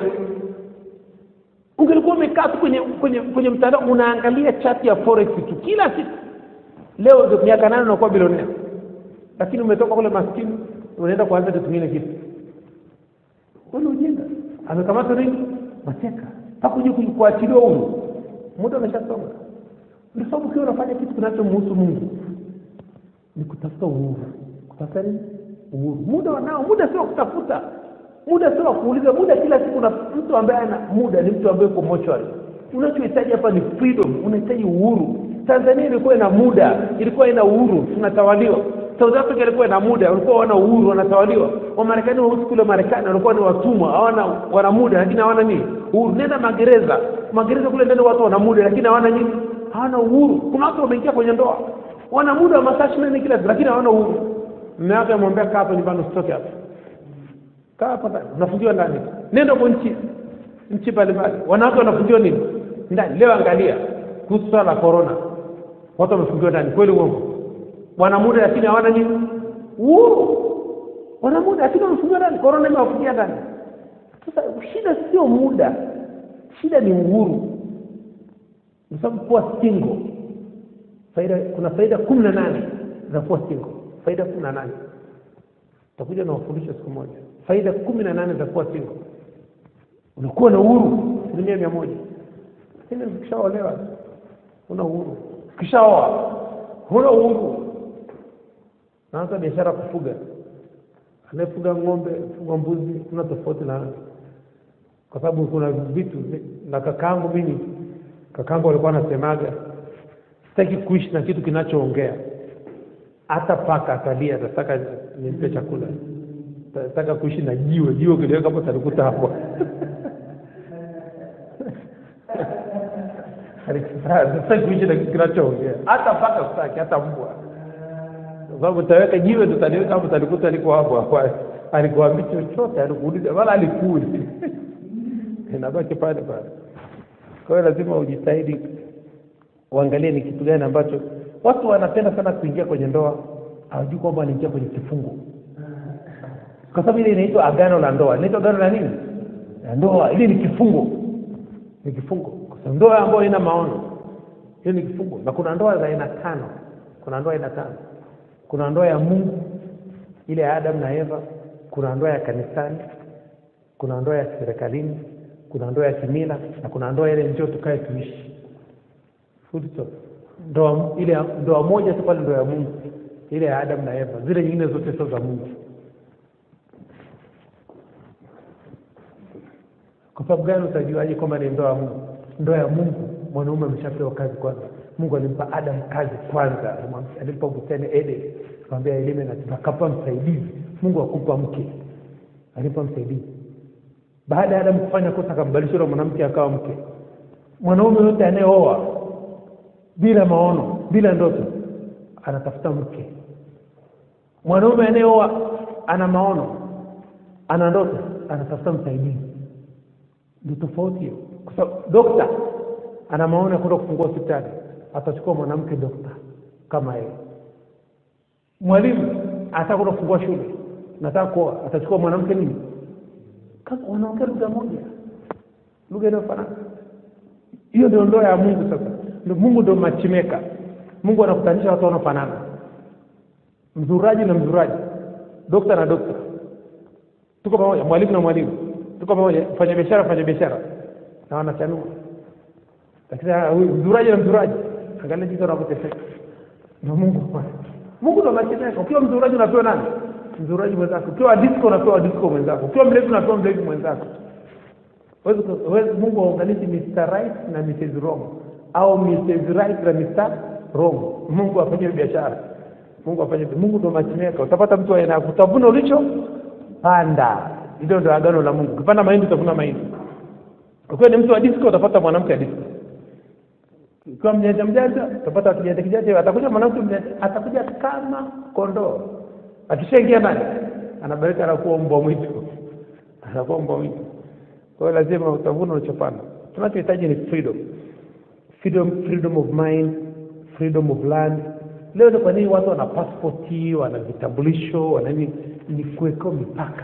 C: ungelikuwa umekaa tu kwenye kwenye kwenye mtandao unaangalia chati ya forex tu kila siku leo ndio miaka nane unakuwa bilionea lakini umetoka kule maskini unaenda kuanza kitu kingine kitu ule ujinga amekamata nini mateka mpaka uje ku- kuachiliwa huru muda umeshasonga ndio sababu ukiwa unafanya kitu kinachomhusu mungu ni kutafuta uhuru kutafuta nini uhuru muda wanao muda sio wa kutafuta muda sio wa kuuliza muda kila siku na mtu ambaye ana muda ni mtu ambaye uko mochwari unachohitaji hapa ni freedom unahitaji uhuru tanzania ilikuwa ina muda ilikuwa ina uhuru tunatawaliwa south africa ilikuwa ina muda walikuwa wana uhuru wanatawaliwa wamarekani weusi kule marekani walikuwa ni watumwa hawana wana muda lakini hawana nini uhuru nenda magereza magereza kule ndani watu wana muda lakini hawana nini hawana uhuru kuna watu wameingia kwenye ndoa wana muda wa masaa ishirini na nne kila siku lakini hawana uhuru mme wake amwambia kaa hapa nyumbani usitoke hapa kaa hapa ndani unafungiwa ndani nenda kwa nchi nchi mbalimbali wanawake wanafungiwa nini ndani leo angalia kuhusu swala la corona watu wamefungiwa ndani kweli uongo wana muda lakini hawana nini uhuru wana muda lakini wamefungiwa ndani corona imewafungia ndani sasa shida sio muda shida ni uhuru kwa sababu kuwa single faida kuna faida kumi na nane za kuwa single faida kumi na nane takuja na wafundisho siku moja faida kumi na nane za kuwa single unakuwa na uhuru asilimia mia moja lakini ukishaolewa huna uhuru ukishaoa huna uhuru naanza biashara ya kufuga anayefuga ng'ombe fuga mbuzi kuna tofauti na kwa sababu kuna vitu na kakaangu mimi kakaangu alikuwa anasemaga sitaki kuishi na kitu kinachoongea hata paka atalia atataka nimpe chakula tataka kuishi na jiwe jiwe kiliweka hapo talikuta hapo sitaki kuishi na kitu kinachoongea hata paka sitaki hata mbwa kwa sababu taweka jiwe ndo taliweka hapo talikuta liko hapo hapo alikuambi chochote alikuuliza wala alikuli inabaki pale pale kwa hiyo lazima ujitahidi uangalie ni kitu gani ambacho watu wanapenda sana kuingia kwenye ndoa hawajui kwamba wanaingia kwenye kifungo kwa sababu ile inaitwa agano la ndoa inaitwa agano la nini la ndoa ile ni kifungo ni kifungo kwa sababu ndoa ambayo ina maono hiyo ni kifungo na kuna ndoa za aina tano kuna ndoa aina tano kuna ndoa ya mungu ile ya adam na eva kuna ndoa ya kanisani kuna ndoa ya serikalini kuna ndoa ya kimila na kuna ndoa ile njio tukae tuishi Full stop. ndoa ile ndoa moja tu pale ndoa ya mungu ile ya adam na eva zile nyingine zote sio za mungu kwa sababu gani utajuaje kwamba ni ndoa ya mungu ndoa ya mungu mwanaume ameshapewa kazi kwanza mungu alimpa adam kazi kwanza Alimwambia- alimpa bustani eden akamwambia elime na akapa msaidizi mungu akumpa mke alimpa msaidizi baada ya adamu kufanya kosa akambadilisha yule mwanamke akawa mke mwanaume yote anayeoa bila maono bila ndoto anatafuta mke mwanaume anayeoa ana maono ana ndoto anatafuta msaidizi ndio tofauti hiyo kwa sababu dokta ana maono ya kwenda kufungua hospitali atachukua mwanamke dokta kama yeye mwalimu anataka kwenda kufungua shule nataka kuoa atachukua mwanamke nini kama wanaongea lugha moja lugha inayofanana hiyo ndio ndoa ya mungu sasa ndio mungu ndio machimeka mungu anakutanisha watu wanaofanana mzuraji na mzuraji dokta na dokta tuko pamoja mwalimu na mwalimu tuko pamoja mfanya biashara mfanya biashara na wanachanua lakini ah, huyu mzuraji na mzuraji angalia jinsi wanavyoteseka na mungu mungu ndo machimeka ukiwa mzuraji unapewa nani mzuraji mwenzako ukiwa disco unapewa disco mwenzako ukiwa mlevi unapewa mlevi mwenzako Huwezi ku- huwezi- mungu haunganishi mr right na mrs wrong au mrs right na mr wrong mungu afanye biashara mungu afanye mungu ndo machimeka utapata mtu aina utavuna ulicho panda hilo ndo agano la mungu ukipanda mahindi utavuna mahindi ukiwa ni mtu wa disco utapata mwanamke wa disco ukiwa mjanja mjanja utapata kijanja kijanja atakuja mwanamke mjanja atakuja kama kondoo akishaingia ndani anabarika anakuwa mbwa mwitu anakuwa mbwa mwitu kwa hiyo lazima utavuna unachopanda tunachohitaji ni freedom freedom freedom of mind freedom of land leo ni kwa nini watu wana pasipoti wana vitambulisho wana nini ni kuwekewa mipaka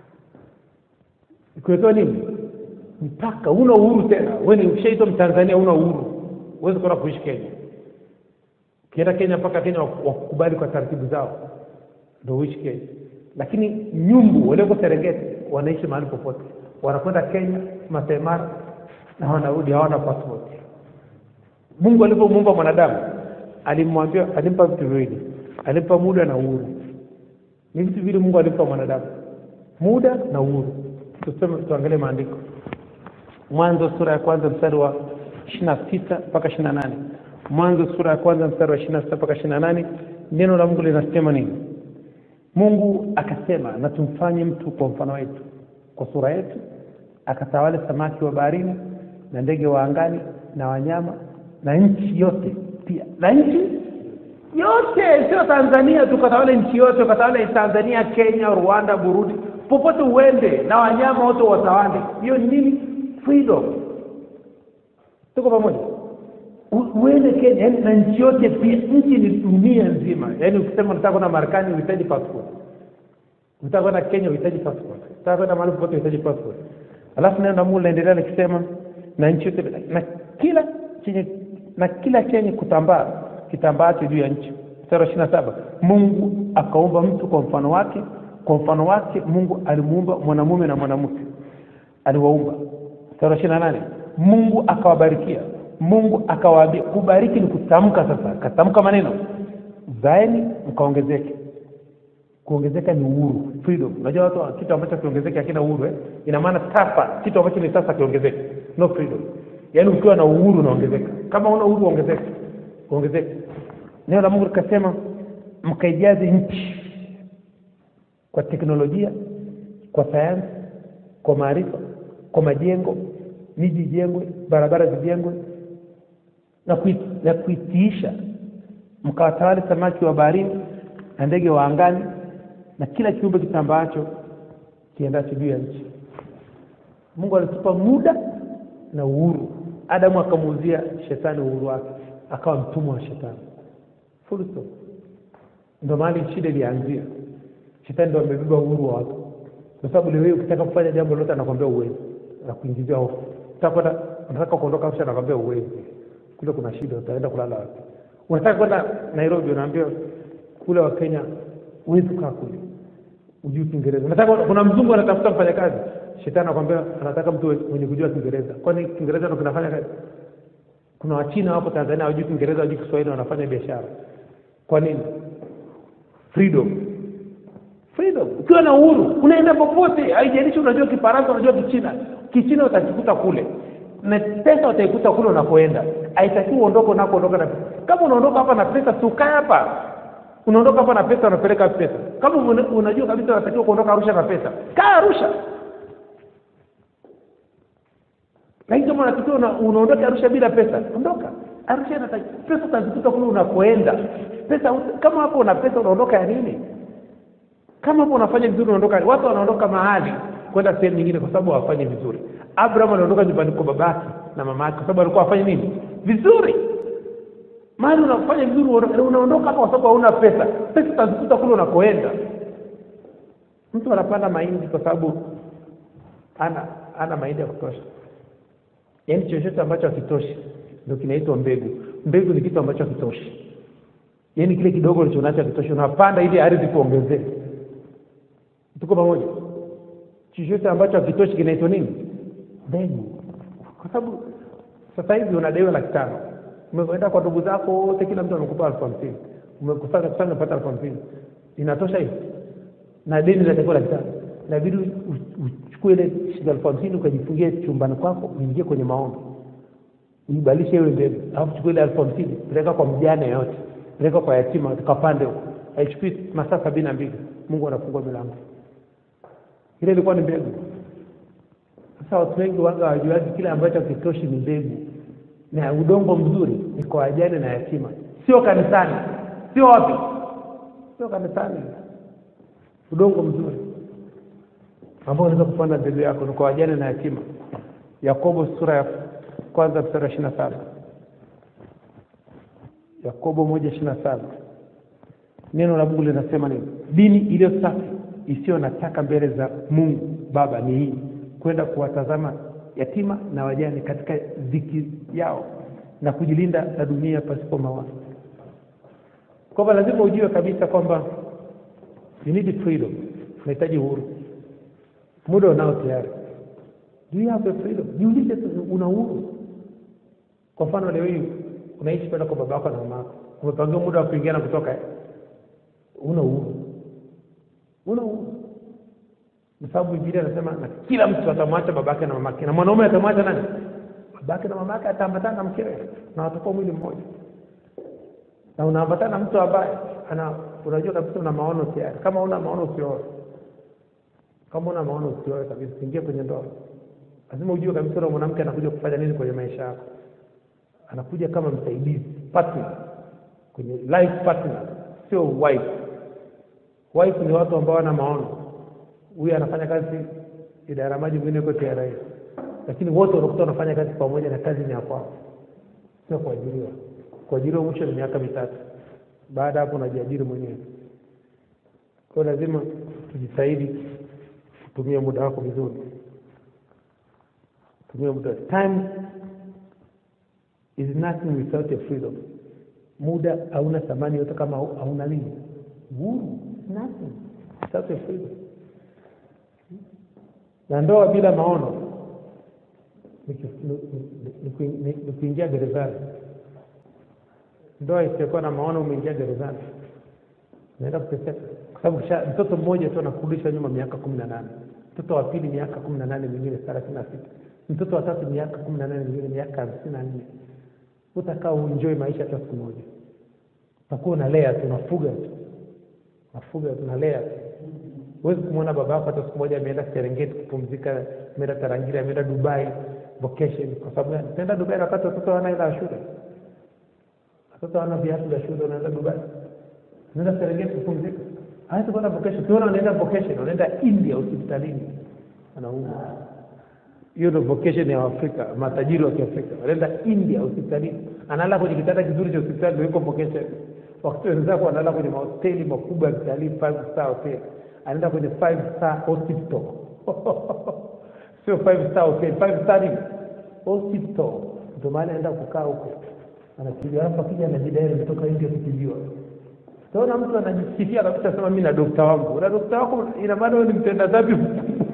C: kuwekewa nini mpaka una uhuru tena wewe ni ushaitwa mtanzania una uhuru huwezi kwenda kuishi kenya ukienda kenya mpaka kenya wak- wakukubali kwa taratibu zao ndo uishi kenya lakini nyumbu walioko serengeti wanaishi mahali popote wanakwenda kenya Masai Mara na wanarudi hawana passport mungu alivyomuumba mwanadamu alimwambia alimpa vitu viwili alimpa muda na uhuru ni vitu vile mungu alimpa mwanadamu muda na uhuru tuseme tuangalie maandiko mwanzo sura ya kwanza mstari wa ishiri na sita mpaka ishiri na nane mwanzo sura ya kwanza mstari wa ishiri na sita mpaka ishiri na nane neno la mungu linasema nini mungu akasema na tumfanye mtu kwa mfano wetu kwa sura yetu akatawale samaki wa baharini na ndege wa angani na wanyama na nchi yote pia na nchi yote sio tanzania tukatawale nchi yote ukatawale tanzania kenya rwanda burundi popote uende na wanyama wote watawale hiyo ni nini freedom tuko pamoja U- uende kenya yani na nchi yote pia nchi ni dunia nzima yaani ukisema nataka kwenda marekani uhitaji passport ukitaka kwenda kenya uhitaji passport ukitaka kwenda mahali popote uhitaji passport alafu neno la mungu linaendelea likisema na nchi yote na kila chenye na kila chenye kutambaa kitambaacho juu ya nchi mstari wa ishiri na saba mungu akaumba mtu kwa mfano wake kwa mfano wake mungu alimuumba mwanamume na mwanamke aliwaumba mstari wa ishiri na nane mungu akawabarikia mungu akawaambia kubariki ni kutamka sasa katamka maneno zaeni mkaongezeke kuongezeka ni uhuru freedom unajua watu wa- kitu ambacho kiongezeke hakina uhuru eh? ina maana sasa kitu ambacho ni sasa kiongezeke no freedom yaani ukiwa na uhuru unaongezeka kama una uhuru ongezeka ongezeka neno la mungu likasema mkaijaze nchi kwa teknolojia kwa sayansi kwa maarifa kwa majengo miji ijengwe barabara zijengwe na, kui, na kuitiisha mkawatawale samaki wa baharini na ndege wa angani na kila kiumbe kitambaacho kiendacho juu ya nchi mungu alitupa muda na uhuru adamu akamuuzia shetani uhuru wake akawa mtumwa wa shetani Full stop. ndio mahali shida ilianzia shetani ndo amebeba uhuru wa watu kwa sababu leo hii ukitaka kufanya jambo lolote anakwambia uwezi anakuingizia hofu unataka kwenda unataka kuondoka Arusha anakwambia uwezi kule kuna shida utaenda kulala wapi unataka kwenda Nairobi unaambia kule wa Kenya huwezi kukaa kule ujui Kiingereza unataka kuna mzungu anatafuta mfanyakazi shetani anakwambia anataka mtu mwenye kujua Kiingereza kwani Kiingereza ndo kinafanya kazi kuna wachina hapo Tanzania hawajui Kiingereza hawajui Kiswahili wanafanya biashara kwa nini freedom freedom ukiwa na uhuru unaenda popote haijalishi unajua kifaransa unajua kichina kichina utakikuta kule na pesa utaikuta kule unakoenda haitakiwi uondoke unakoondoka na pesa kama unaondoka hapa na pesa tukae hapa unaondoka hapa na pesa unapeleka wapi pesa kama una- unajua kabisa unatakiwa kuondoka arusha na pesa kaa arusha lakini kama unatakiwa una, unaondoka arusha bila pesa ondoka arusha inataki- pesa utazikuta kule unakoenda pesa ut- kama hapo una pesa unaondoka ya nini kama hapo unafanya vizuri unaondoka watu wanaondoka mahali kwenda sehemu nyingine kwa sababu hawafanyi vizuri abraham aliondoka nyumbani kwa babake na mama yake kwa sababu alikuwa afanye nini vizuri mahali unafanya vizuri unaondoka unaondoka hapa kwa sababu hauna pesa pesa utazikuta kule unakoenda mtu anapanda mahindi kwa sababu ana ana mahindi ya kutosha yaani chochote ambacho hakitoshi ndio kinaitwa mbegu mbegu ni kitu ambacho hakitoshi yaani kile kidogo ulichonacho hakitoshi unapanda ili ardhi kuongezee tuko pamoja chochote ambacho hakitoshi kinaitwa nini mbegu kwa sababu sasa hivi unadaiwa laki tano umeenda kwa ndugu zako wote kila mtu amekupa elfu hamsini umekusanya kusanya umepata elfu hamsini inatosha hivi na deni linatakiwa laki tano inabidi u- u- uchukue ile shilingi elfu hamsini ukajifungie chumbani kwako uingie kwenye maombi uibadilishe iwe mbegu alafu chukua ile elfu hamsini peleka kwa mjane yote peleka kwa yatima tukapande huko haichukui masaa sabini na mbili mungu anafungua milango ile ilikuwa ni mbegu sasa watu wengi wanga hawajuaji kile ambacho kitoshi ni mbegu na udongo mzuri ni kwa wajane na yatima sio kanisani sio wapi sio kanisani udongo mzuri ambao unaweza kupanda mbegu yako ni kwa wajane na yatima yakobo sura ya kwanza mstari wa ishiri na saba yakobo moja ishiri na saba neno la mungu linasema nini dini iliyo safi isiyo na taka mbele za mungu baba ni hii kwenda kuwatazama yatima na wajane katika dhiki yao na kujilinda na dunia pasipo mawazo kwamba lazima ujue kabisa kwamba you need freedom unahitaji uhuru muda unao tayari do you have a freedom jiulize tu una uhuru kwa mfano leo hii unaishi kwenda kwa baba yako na mama yako umepangiwa muda wa kuingia na kutoka eh? una uhuru una uhuru kwa sababu Biblia inasema na kila mtu atamwacha babake na mamake na mwanaume atamwacha nani babake na mamake ataambatana na mkewe na watakuwa mwili mmoja na unaambatana na mtu ambaye ana unajua kabisa una maono tayari kama una maono usioe kama una maono usioe kabisa usiingie kwenye ndoa lazima ujue kabisa yule mwanamke anakuja kufanya nini kwenye maisha yako anakuja kama msaidizi partner kwenye life partner sio wife wife ni watu ambao wana maono huyu anafanya kazi idara ya maji mwingine yuko TRA lakini wote unakuta wanafanya kazi pamoja na kazi ni ya kwao sio kuajiriwa kuajiriwa mwisho ni miaka mitatu baada ya hapo unajiajiri mwenyewe kwa hiyo lazima tujitahidi kutumia muda wako vizuri tumia muda time is nothing without your freedom muda hauna thamani yote kama hau- hauna nini uhuru is nothing without your freedom na ndoa bila maono ni ki- ni- ni- ni kui- ni- ni kuingia gerezani ndoa isiyokuwa na maono umeingia gerezani naenda kuteseka kwa sababu kisha- mtoto mmoja tu anakurudisha nyuma miaka kumi na nane mtoto wa pili miaka kumi na nane mwingine thelathini na sita mtoto wa tatu miaka kumi na nane mwingine miaka hamsini na nne utakaa uenjoy maisha hata siku moja utakuwa unalea tu unafuga tu unafuga tu unalea tu huwezi kumwona baba yako hata siku moja ameenda serengeti kupumzika ameenda tarangire ameenda dubai vacation kwa sababu gani utaenda dubai na wakati watoto wana hela ya shule watoto wana viatu vya shule unaenda dubai unaenda serengeti kupumzika hawezi kwenda vacation tuona wanaenda vacation wanaenda india hospitalini wanaumwa hiyo ndo vocation ya Afrika, matajiri wa Kiafrika wanaenda India hospitalini, analala kwenye kitanda kizuri cha hospitali, ndio iko vocation. Wakati wenzako wanalala kwenye mahoteli makubwa ya kitalii, five star hotel, anaenda kwenye five star hospital sio five star hotel, five star nini? hospital. Ndio maana anaenda kukaa huko, anatibiwa, alafu akija anajidai ametoka India kutibiwa. Utaona mtu anajisifia kabisa, sema mimi na dokta wangu. Na dokta wako, ina maana wewe ni mtenda dhambi mkubwa.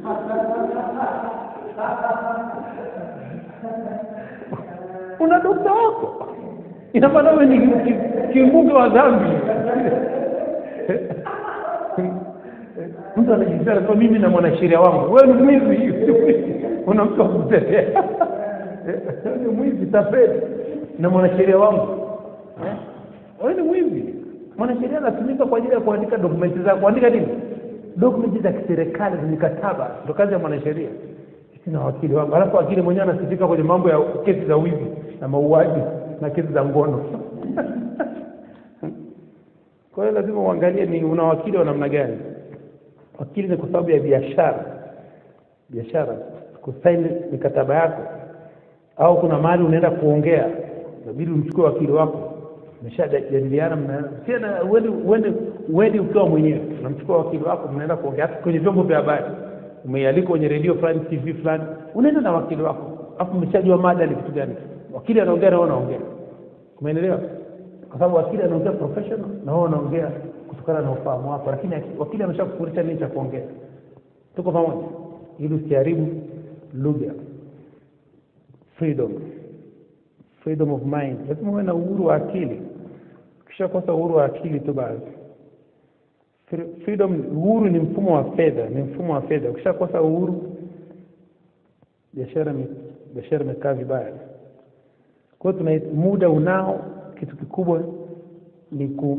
C: una dokta wako ina maana wewe ni ki- kimbunge wa dhambi mtu anajisikia anasema mimi na mwanasheria wangu wewe ni mwizi una mtu wa kutetea Wewe ni mwizi tapeli na mwanasheria wangu Eh? wewe ni mwizi mwanasheria anatumika kwa ajili ya kuandika dokumenti za kuandika nini dokumenti za kiserikali za mikataba ndo kazi ya mwanasheria sina wakili wangu alafu wakili mwenyewe anasifika kwenye mambo ya kesi za wizi na mauaji na kesi za ngono kwa hiyo lazima uangalie ni una wakili wa namna gani wakili ni kwa sababu ya biashara biashara kusaini mikataba yako au kuna mahali unaenda kuongea inabidi umchukue wakili wako umeshajadiliana mna- tena uende uende uende ukiwa mwenyewe unamchukua wakili wako mnaenda kuongea hata kwenye vyombo vya habari umeialika kwenye redio fulani tv fulani unaenda na wakili wako alafu umeshajua mada ni kitu gani wakili anaongea na wewe unaongea umeelewa kwa sababu wakili anaongea professional na wewe unaongea kutokana na ufahamu wako lakini aki- wakili ameshakufundisha nini cha kuongea tuko pamoja ili usiharibu lugha freedom freedom of mind lazima uwe na uhuru wa akili ukishakosa uhuru wa akili tu basi Fre- freedom uhuru ni mfumo wa fedha ni mfumo wa fedha ukishakosa uhuru biashara ime- biashara imekaa vibaya kwa hiyo tuna muda unao kitu kikubwa ni ku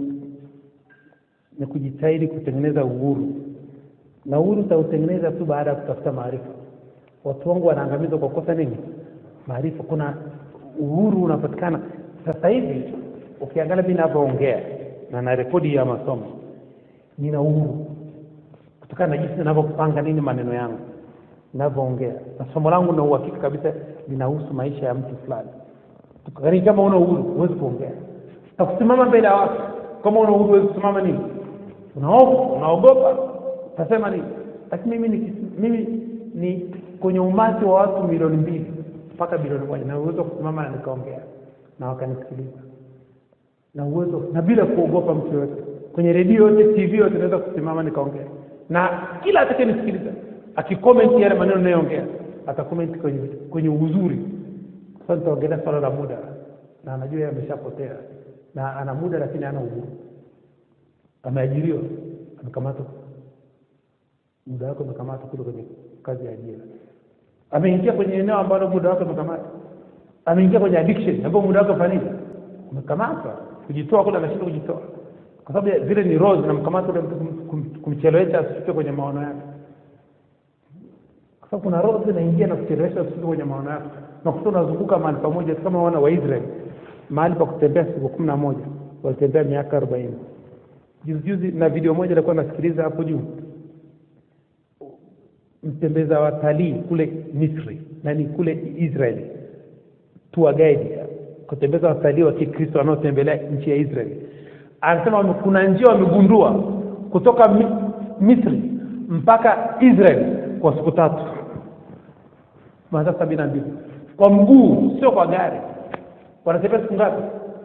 C: ni kujitahidi kutengeneza uhuru na uhuru utautengeneza tu baada ya kutafuta maarifa watu wangu wanaangamizwa kwa kosa nini maarifa kuna uhuru unapatikana sasa hivi ukiangalia mi navyoongea na na rekodi ya masomo nina uhuru kutokana na jinsi ninavyopanga nini maneno yangu ninavyoongea na somo langu na uhakika kabisa linahusu maisha ya mtu fulani yaani kama una uhuru huwezi kuongea na kusimama mbele ya watu kama una uhuru huwezi kusimama nini unaofu unaogopa utasema nini lakini mimi ni, mimi ni kwenye umati wa watu milioni mbili mpaka bilioni moja na uwezo wa kusimama na nikaongea na wakanisikiliza na uwezo na bila kuogopa mtu yoyote kwenye redio yote tv yote naweza kusimama nikaongea na kila atakayenisikiliza akikomenti yale maneno nayoongea atakomenti kwenye kwenye uzuri sasa nitaongelea swala la muda na anajua yeye ameshapotea na ana muda lakini hana uhuru ameajiriwa amekamatwa muda wake umekamatwa kule kwenye kazi ya ajira ameingia kwenye eneo ambalo muda wake umekamatwa ameingia kwenye addiction ambapo muda wake ufanini umekamatwa kujitoa kule anashindwa kujitoa kwa sababu ya- zile ni roho zinamkamata ule mtu kum- kum- kumchelewesha asifike kwenye maono yake kwa sababu kuna roho zinaingia na kuchelewesha asifike kwenye maono yake na kuta unazunguka mahali pamoja kama wana wa Israeli mahali pa kutembea siku kumi na moja walitembea miaka arobaini juzi juzi na video moja nilikuwa nasikiliza hapo juu mtembeza watalii kule Misri na ni kule Israeli tour guide kutembeza watalii wa Kikristo wanaotembelea nchi ya Israeli anasema wame- kuna njia wamegundua kutoka Mi, Misri mpaka Israeli kwa siku tatu masaa sabini na mbili kwa mguu sio kwa gari wanatembea siku ngapi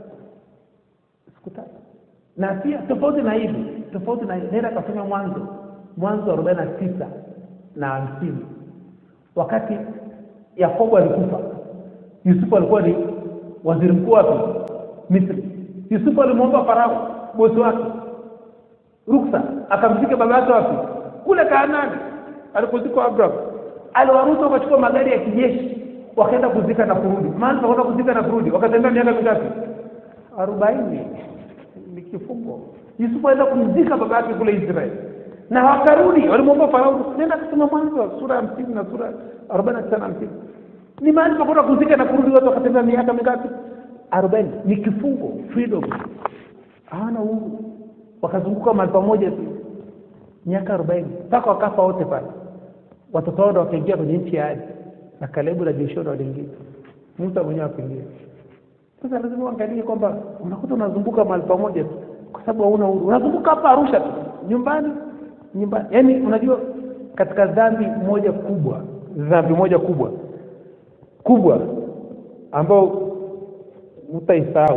C: siku tatu na pia tofauti na hivi tofauti na nenda akafanya mwanzo mwanzo arobaini na tisa na hamsini wakati yakobo alikufa yusufu alikuwa ni waziri mkuu wapi misri yusufu alimwomba farao bosi wake ruksa akamzika baba yake wapi kule kaanani alikuzikwa abraham aliwaruhusu wakachukua magari ya kijeshi wakaenda kuzika na kurudi mahali pakwenda kuzika na kurudi wakatembea miaka mingapi arobaini ni kifungo yusufu aenda kumzika baba yake kule israeli na wakarudi walimwomba farao nenda kusoma mwanzo sura ya hamsini na sura arobaini na tisa na hamsini ni mahali pakwenda kuzika na kurudi watu wakatembea miaka mingapi arobaini ni kifungo freedom hawana uhuru wakazunguka mahali pamoja tu miaka arobaini mpaka wakafa wote pale watoto wao ndo wakaingia kwenye nchi ya ahadi na kalebu na joshua ndo waliingia musa mwenyewe akaingia sasa lazima uangalie kwamba unakuta unazunguka mahali pamoja tu kwa sababu hauna uhuru unazunguka hapa arusha tu nyumbani nyumbani yaani unajua katika dhambi moja kubwa dhambi moja kubwa kubwa ambao utaisahau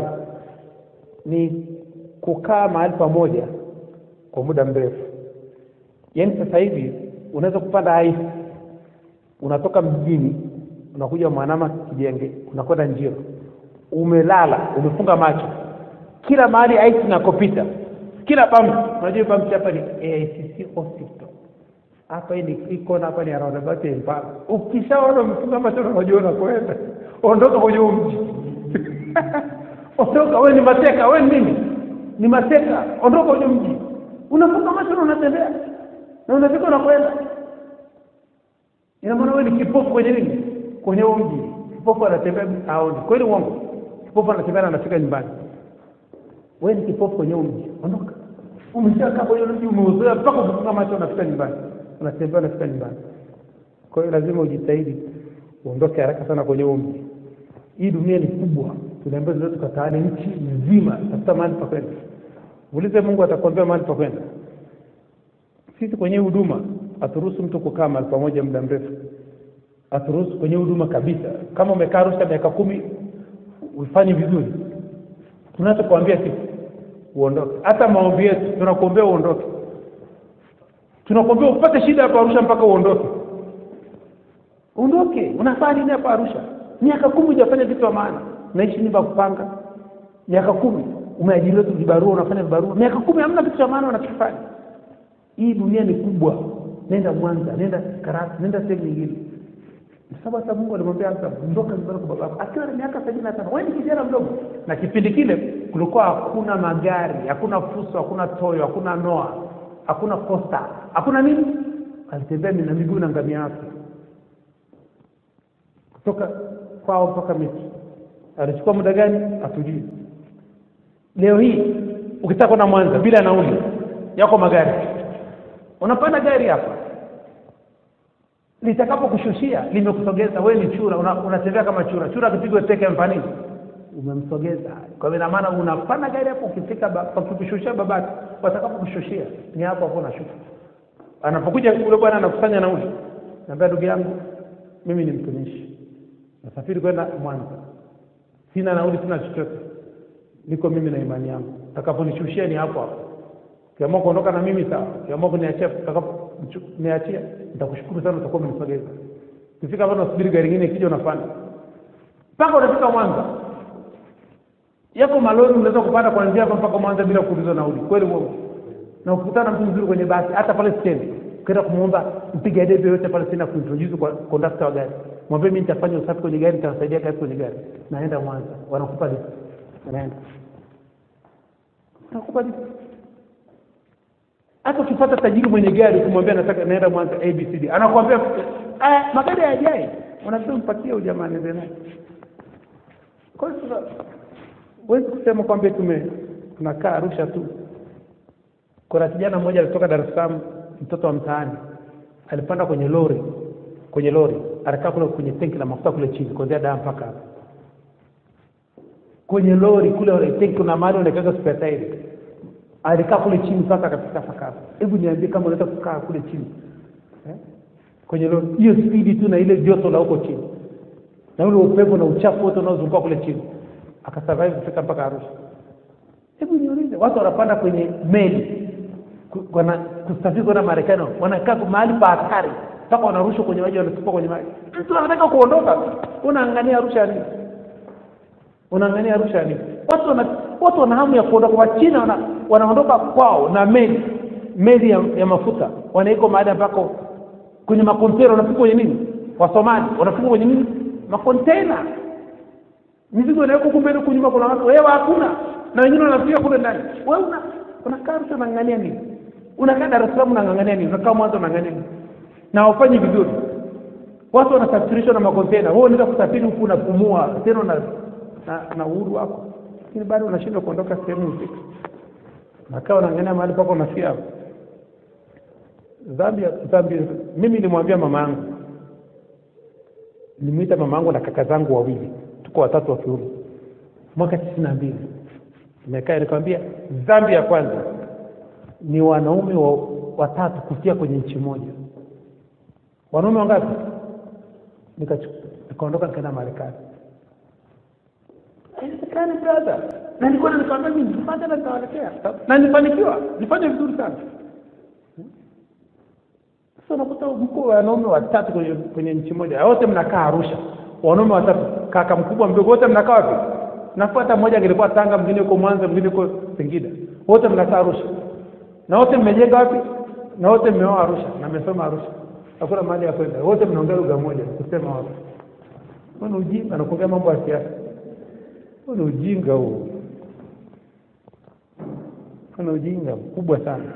C: ni kukaa mahali pamoja kwa muda mrefu yaani sasa hivi unaweza kupanda aisi unatoka mjini unakuja mwanama kijenge unakwenda njio umelala umefunga macho kila mahali aisi inakopita kila pampu unajua pampu hapa ni AICC hospital hapa hii ni iko na hapa ni roundabout ya Impala ukishaona umefunga macho unajua unakwenda ondoka kwenye huu mji ondoka wewe ni mateka wewe ni nini ni mateka ondoka kwenye mji unafunga macho na unatembea na unafika unakwenda ina maana wewe ni kipofu kwenye nini kwenye huu mji kipofu anatembea aoni kweli uongo kipofu anatembea na anafika nyumbani wewe ni kipofu kwenye huu mji ondoka umeshakaa kwenye mji umeuzoea mpaka ukifunga macho unafika nyumbani unatembea unafika nyumbani kwa hiyo lazima ujitahidi uondoke haraka sana kwenye huu mji hii dunia ni kubwa tunaambia zote tukataane nchi nzima tafuta mahali pa kwenda ulize mungu atakwambia mahali pa kwenda sisi kwenye huduma haturuhusu mtu kukaa mahali pamoja muda mrefu aturuhusu kwenye huduma kabisa kama umekaa arusha miaka kumi ufanye vizuri tunachokuambia sisi uondoke hata maombi yetu tunakuombea uondoke tunakuombea upate shida hapa arusha mpaka uondoke uondoke unafaa nini hapa arusha miaka kumi hujafanya vitu vya maana naishi nyumba ya kupanga miaka kumi umeajiriwa tu vibarua unafanya vibarua miaka kumi hamna vitu vya maana unachokifanya hii dunia ni kubwa nenda mwanza nenda karatu nenda sehemu nyingine sababu hata mungu alimwambia hata ondoka nyumbani kwa babako akiwa na miaka sabini na tano wewe ni kijana mdogo na kipindi kile kulikuwa hakuna magari hakuna fuso hakuna toyo hakuna noa hakuna costa hakuna nini alitembea na miguu na ngamia yake kutoka kwao mpaka miti alichukua muda gani hatujui leo hii ukitaka kwenda mwanza bila nauli yako magari unapanda gari hapa litakapokushushia limekusogeza wewe ni chura una- unatembea kama chura chura akipigwa teke mfanini umemsogeza kwa hivyo ina maana unapanda gari hapo ukifika ba- pakikushushia babake watakapokushushia ni hapo hapo unashuka anapokuja ule bwana anakusanya nauli naambia ndugu yangu mimi ni mtumishi nasafiri kwenda mwanza sina nauli sina chochote niko mimi na imani yangu utakaponishushia ni hapo hapo ukiamua kuondoka na mimi sawa ukiamua kuniachia niachia nitakushukuru sana utakuwa umenisogeza ukifika hapa unasubiri gari ingine ikija unapanda mpaka unafika mwanza yako malori unaweza kupanda kuanzia hapa mpaka mwanza bila kuulizwa nauli kweli uongo na ukikutana na mtu mzuri kwenye basi hata pale stendi ukienda kumwomba mpiga debe yote pale stendi kuintroduce kwa kondakta wa gari mwambie mimi nitafanya usafi kwenye gari nitawasaidia kazi kwenye gari naenda mwanza wanakupa lift unaenda wanakupa lift hata ukipata tajiri mwenye gari ukimwambia nataka naenda mwanza abcd anakuambia "Ah, magari hayajai unasema mpatie huyu jamaa niende naye kwa hiyo sasa huwezi kusema kwamba tume tunakaa arusha tu kuna kijana mmoja alitoka dar es salaam mtoto wa mtaani alipanda kwenye lori kwenye lori alikaa kule kwenye tenki la mafuta kule chini kuanzia daa mpaka hapa kwenye lori kule tenki kuna mahali unaekaga spare tire alikaa kule chini mpaka akafika sakafu hebu niambie kama unaweza kukaa kule chini eh? kwenye lori hiyo spidi tu na ile joto la huko chini na ule upepo na uchafu wote unaozunguka kule chini akasurvive kufika mpaka arusha hebu niulize watu wanapanda kwenye meli ku- wana kusafiri kwenda marekani wanakaa mahali pa hatari mpaka wanarushwa kwenye maji wanatupa kwenye maji mtu anataka kuondoka unaangania arusha ya nini unaangania arusha ya nini watu wana watu wana hamu ya kuondoka wachina wana, wanaondoka kwao na meli meli ya, ya mafuta wanaiko mahali ambako kwenye makontena wanafika kwenye nini wasomali wanafika kwenye nini makontena mizigo inawekwa huku mbele huku nyuma kuna watu wewe hakuna na wengine wanafika kule ndani wewe una unakaa Arusha unang'ang'ania nini unakaa Dar es Salaam unang'ang'ania nini unakaa Mwanza unang'ang'ania nini na hawafanyi vizuri watu wanasafirishwa na makontena wewe unaweza kusafiri huku unapumua tena na na, na uhuru wako lakini bado unashindwa kuondoka sehemu husika nakaa unaangania mahali pako unafia hapo dhambi ya- dhambi mimi nilimwambia mama yangu nilimwita mama yangu na kaka zangu wawili tuko watatu wa kiume mwaka tisini na mbili nimekaa nikamwambia dhambi ya kwanza ni wanaume wa, watatu kufia kwenye nchi moja wanaume wangapi Nikachu- nikaondoka nikaenda marekani haiwezekani brother na nilikuwa nikamwambia mimi nifanye na nitawaletea na nifanikiwa nifanye vizuri sana sasa unakuta mko wanaume watatu kwenye, kwenye nchi moja wote mnakaa arusha wanaume watatu kaka mkubwa mdogo wote mnakaa wapi nafuata mmoja angelikuwa tanga mwingine huko mwanza mwingine huko singida wote mnakaa arusha na wote mmejenga wapi na wote mmeoa arusha na mmesoma arusha hakuna mahali ya kwenda wote mnaongea lugha moja kusema wapi huo ni ujinga na kuongea mambo ya siasa huo ni ujinga huo huo ni ujinga mkubwa sana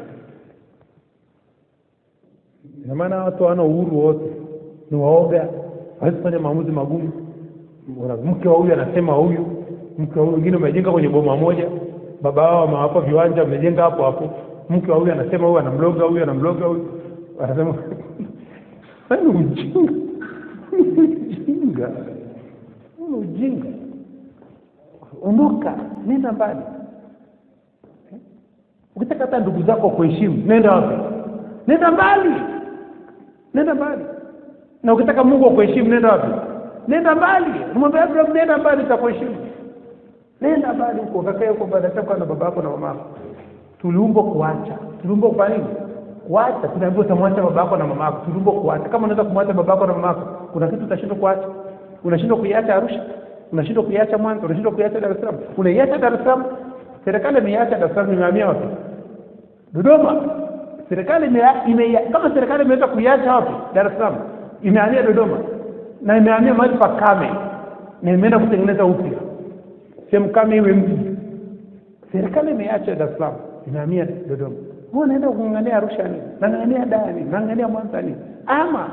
C: ina maana watu hawana uhuru wote ni waoga hawezi kufanya maamuzi magumu Una- mke wa huyu anasema huyu mke wa huyu wengine umejenga kwenye boma moja baba wao amewapa viwanja umejenga hapo hapo mke wa huyu anasema huyu anamloga huyu anamloga huyu anasema Haya ni ujinga Ni ujinga Huu ni ujinga ondoka nenda mbali Eh? ukitaka hata ndugu zako kuheshimu nenda wapi nenda mbali nenda mbali na ukitaka mungu akuheshimu nenda wapi nenda mbali nimwambia abraham nenda mbali takuheshimu nenda mbali huko kakae huko badashakwa na baba yako na mama yako tuliumbwa kuacha tuliumbwa kufanya nini kuacha tunaambiwa utamwacha baba yako na mama yako tuliumbwa kuacha kama unaweza kumwacha baba yako na mama yako kuna kitu utashindwa kuacha unashindwa kuiacha arusha unashindwa kuiacha mwanza unashindwa kuiacha dar es salaam unaiacha dar es salaam serikali imeiacha dar es salaam imehamia wapi dodoma serikali ime, ime, kama serikali imeweza kuiacha wapi dar es salaam imehamia dodoma na imehamia mahali pa kame na imeenda kutengeneza upya sehemu kame iwe mji serikali imeacha dar es salaam imehamia dodoma huwa naenda kung'ang'ania arusha nini nang'ang'ania daa nini nang'ang'ania mwanza nini ama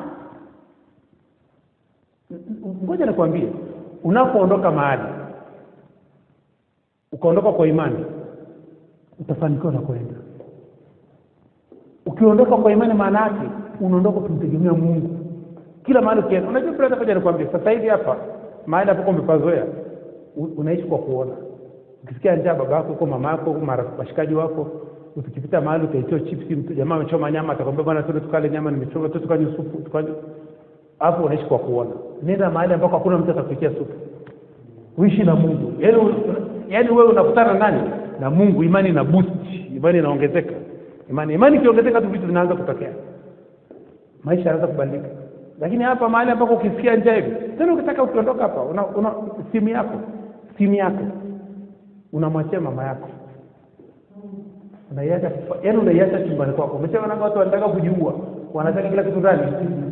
C: ngoja nikwambie unapoondoka mahali ukaondoka kwa imani utafanikiwa na kwenda ukiondoka kwa imani maana yake unaondoka kumtegemea mungu kila mahali ukienda unajua brother ngoja nikwambie sasa hivi hapa mahali hapo umepazoea u- unaishi kwa kuona ukisikia njaa baba yako huko mama yako huko mara- washikaji wako ukipita mahali utaitiwa chipsi mtu jamaa amechoma nyama atakwambia bwana tuende tukale nyama nimechoma tu tukanywe supu tukanywe hapo unaishi kwa kuona nenda mahali ambako hakuna mtu atakupikia supu uishi na mungu yaani u- yaani wewe unakutana na nani na mungu imani ina boost imani inaongezeka imani imani ikiongezeka tu vitu vinaanza kutokea maisha yanaanza kubadilika lakini hapa mahali ambako ukisikia njaa hivi tena ukitaka ukiondoka hapa una, una simu yako simu yako unamwachia mama yako unaiacha kufa- yaani unaiacha chumbani kwako umesema nanga watu wanataka kujiua wanataka kila kitu ndani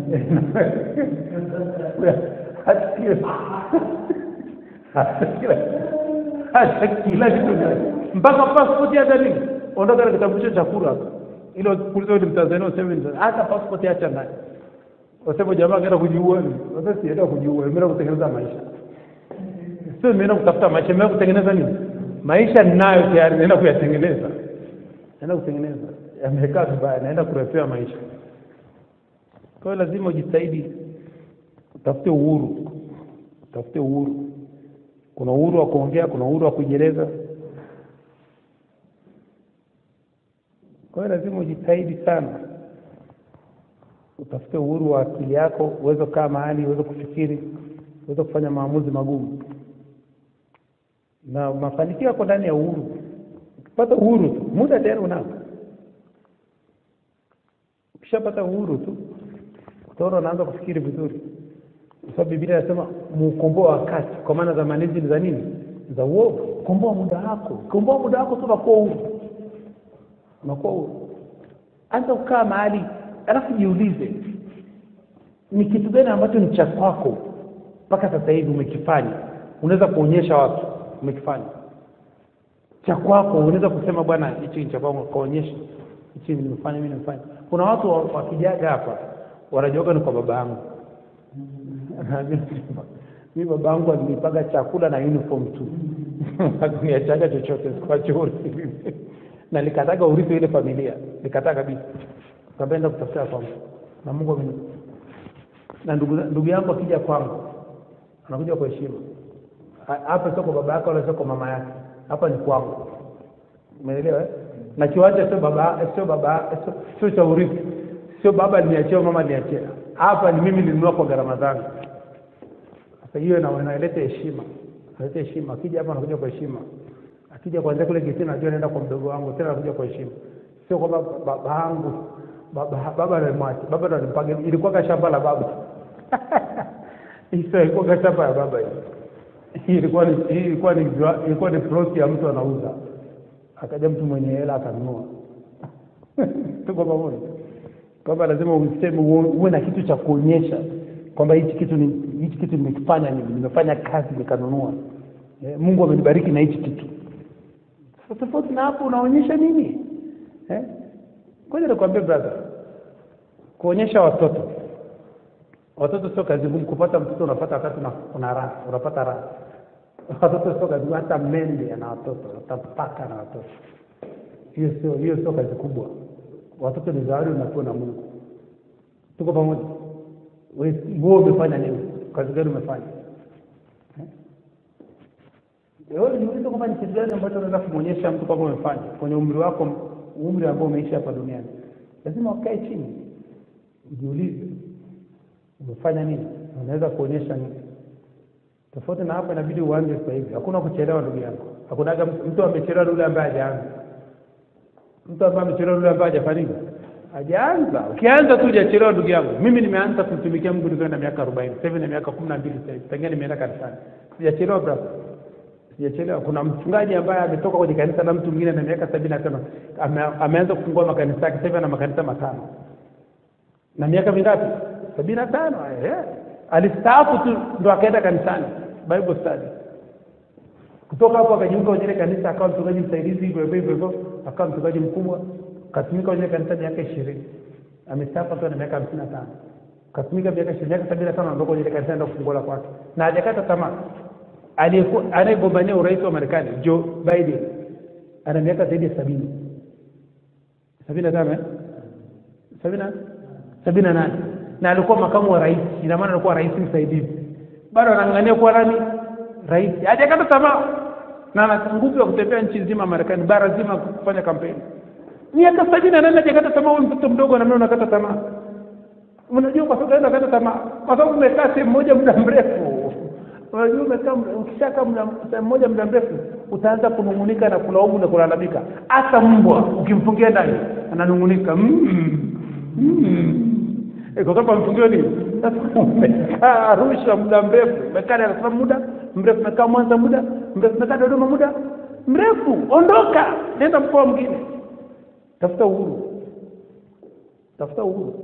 C: hata kila hata kila hata kila kitu ndani mpaka passport hata nini ondoka na kitambulisho cha kura hapa ile kuuliza ni mtanzania useme ni- hata passport acha ndani wasema jamaa kaenda kujiua ni sasa sienda kujiua imeenda kutengeneza maisha sio nimeenda kutafuta maisha nimeenda kutengeneza nini maisha ninayo tayari naenda kuyatengeneza naenda kutengeneza yamekaa vibaya naenda kurefea maisha kwa hiyo lazima ujitahidi utafute uhuru utafute uhuru kuna uhuru wa kuongea kuna uhuru wa kujieleza kwa hiyo lazima ujitahidi sana utafute uhuru wa akili yako uweze kukaa mahali uweze kufikiri uweze kufanya maamuzi magumu na mafanikio yako ndani ya uhuru ukipata uhuru tu muda tayari unao ukishapata uhuru tu utaona unaanza kufikiri vizuri kwa sababu biblia inasema muukomboa wakati kwa maana zamani hizi ni za nini za uovu komboa muda wako komboa muda wako tu unakuwa huru unakuwa huru anza kukaa mahali alafu jiulize ni kitu gani ambacho ni cha kwako mpaka sasa hivi umekifanya unaweza kuonyesha watu umekifanya cha kwako unaweza kusema bwana hichi ni cha kwangu kaonyesha hichi nimefanya mimi nimefanya kuna watu wa- wakijaga hapa wanajuaga ni kwa baba yangu mi baba yangu alinipaga chakula na uniform tu akuniachaga chochote sikuacha urithi na nikataga urithi wa ile familia nikataa kabisa kaenda kutafuta kwangu na mungu ameni na ndugu, ndugu yangu akija kwangu anakuja kwa heshima Ha- hapa sio kwa baba yake wala sio kwa mama yake hapa ni kwangu umeelewa eh? na kiwanja sio baba sio baba sio- sio cha urithi sio baba aliniachia mama aliniachia hapa ni mimi nilinunua kwa gharama zangu sasa hiyo ina- inaleta heshima inaleta heshima akija hapa anakuja kwa heshima akija kuanzia kule getini najua naenda kwa mdogo wangu tena anakuja kwa heshima sio kwamba baba yangu baba baba alimwacha baba ndo alimpaga ilikuwa ka shamba la baba hiyo ilikuwa ka shamba ya baba hiyo hii ilikuwa ni hii ilikuwa ni jua- ilikuwa ni plot ya mtu anauza akaja mtu mwenye hela akanunua tuko pamoja kwamba lazima useme uwe uwe na kitu cha kuonyesha kwamba hichi kitu ni hichi kitu nimekifanya mimi nimefanya kazi nikanunua eh, Mungu amenibariki na hichi kitu sasa tofauti na hapo unaonyesha nini eh ngoja nikwambie brother kuonyesha watoto watoto sio kazi ngumu kupata mtoto unapata wakati una, una raha unapata raha watoto sio kazi ngumu hata mende ana watoto hata paka na watoto hiyo sio hiyo sio kazi kubwa watoto ni zawadi unapewa na Mungu tuko pamoja wewe wewe umefanya nini kazi gani umefanya Eh? wewe niulize kwamba ni kitu gani ambacho unaweza kumwonyesha mtu kwamba umefanya kwenye umri wako umri ambao umeishi hapa duniani lazima ukae chini ujiulize umefanya nini unaweza kuonyesha nini tofauti na hapa inabidi uanze sasa hivi hakuna kuchelewa ndugu yangu hakunaga mtu mtu amechelewa ni yule ambaye hajaanza mtu ambaye amechelewa ni yule ambaye hajafanya nini hajaanza ukianza tu hujachelewa ndugu yangu mimi nimeanza kumtumikia mungu nikiwa na miaka arobaini sasa hivi na miaka kumi na mbili sasa hivi tangia nimeenda kanisani sijachelewa brother sijachelewa kuna mchungaji ambaye ametoka kwenye kanisa la mtu mwingine na miaka sabini na tano ame, ameanza kufungua makanisa yake sasa hivi ana makanisa matano na miaka mingapi sabini na tano eh. alistaafu tu ndo akaenda kanisani bible study kutoka hapo akajiunga kwenye ile kanisa akawa mchungaji msaidizi hivyo hivyo hivyo hivyo akawa mchungaji mkubwa katumika kwenye ile kanisa miaka ishirini amestaafu akiwa na miaka hamsini na tano katumika miaka ishirini miaka sabini na tano anaondoka kwenye ile kanisa enda kufungua la kwake na hajakata tamaa aliyekuwa anayegombania urais wa marekani joe biden ana miaka zaidi ya sabini sabini na tano eh? sabini na sabini na nane na alikuwa makamu wa rais ina maana alikuwa rais msaidizi bado anang'ania kuwa nani rais hajakata tamaa na ana nguvu ya kutembea nchi nzima marekani bara zima kufanya kampeni miaka sabini na nane hajakata tamaa huyu mtoto mdogo namna unakata tamaa unajua kwa sababu unakata tamaa kwa sababu umekaa sehemu moja muda mrefu unajua umekaa muda- ukishakaa muda sehemu moja muda mrefu utaanza kunung'unika na kulaumu na kulalamika hata mbwa ukimfungia ndani ananung'unika mm, mm. Eh, kwa sababu amfungiwa nini sasa umekaa arusha muda mrefu umekaa dar es salaam muda mrefu umekaa mwanza muda mrefu umekaa dodoma muda mrefu ondoka nenda mkoa mwingine tafuta uhuru tafuta uhuru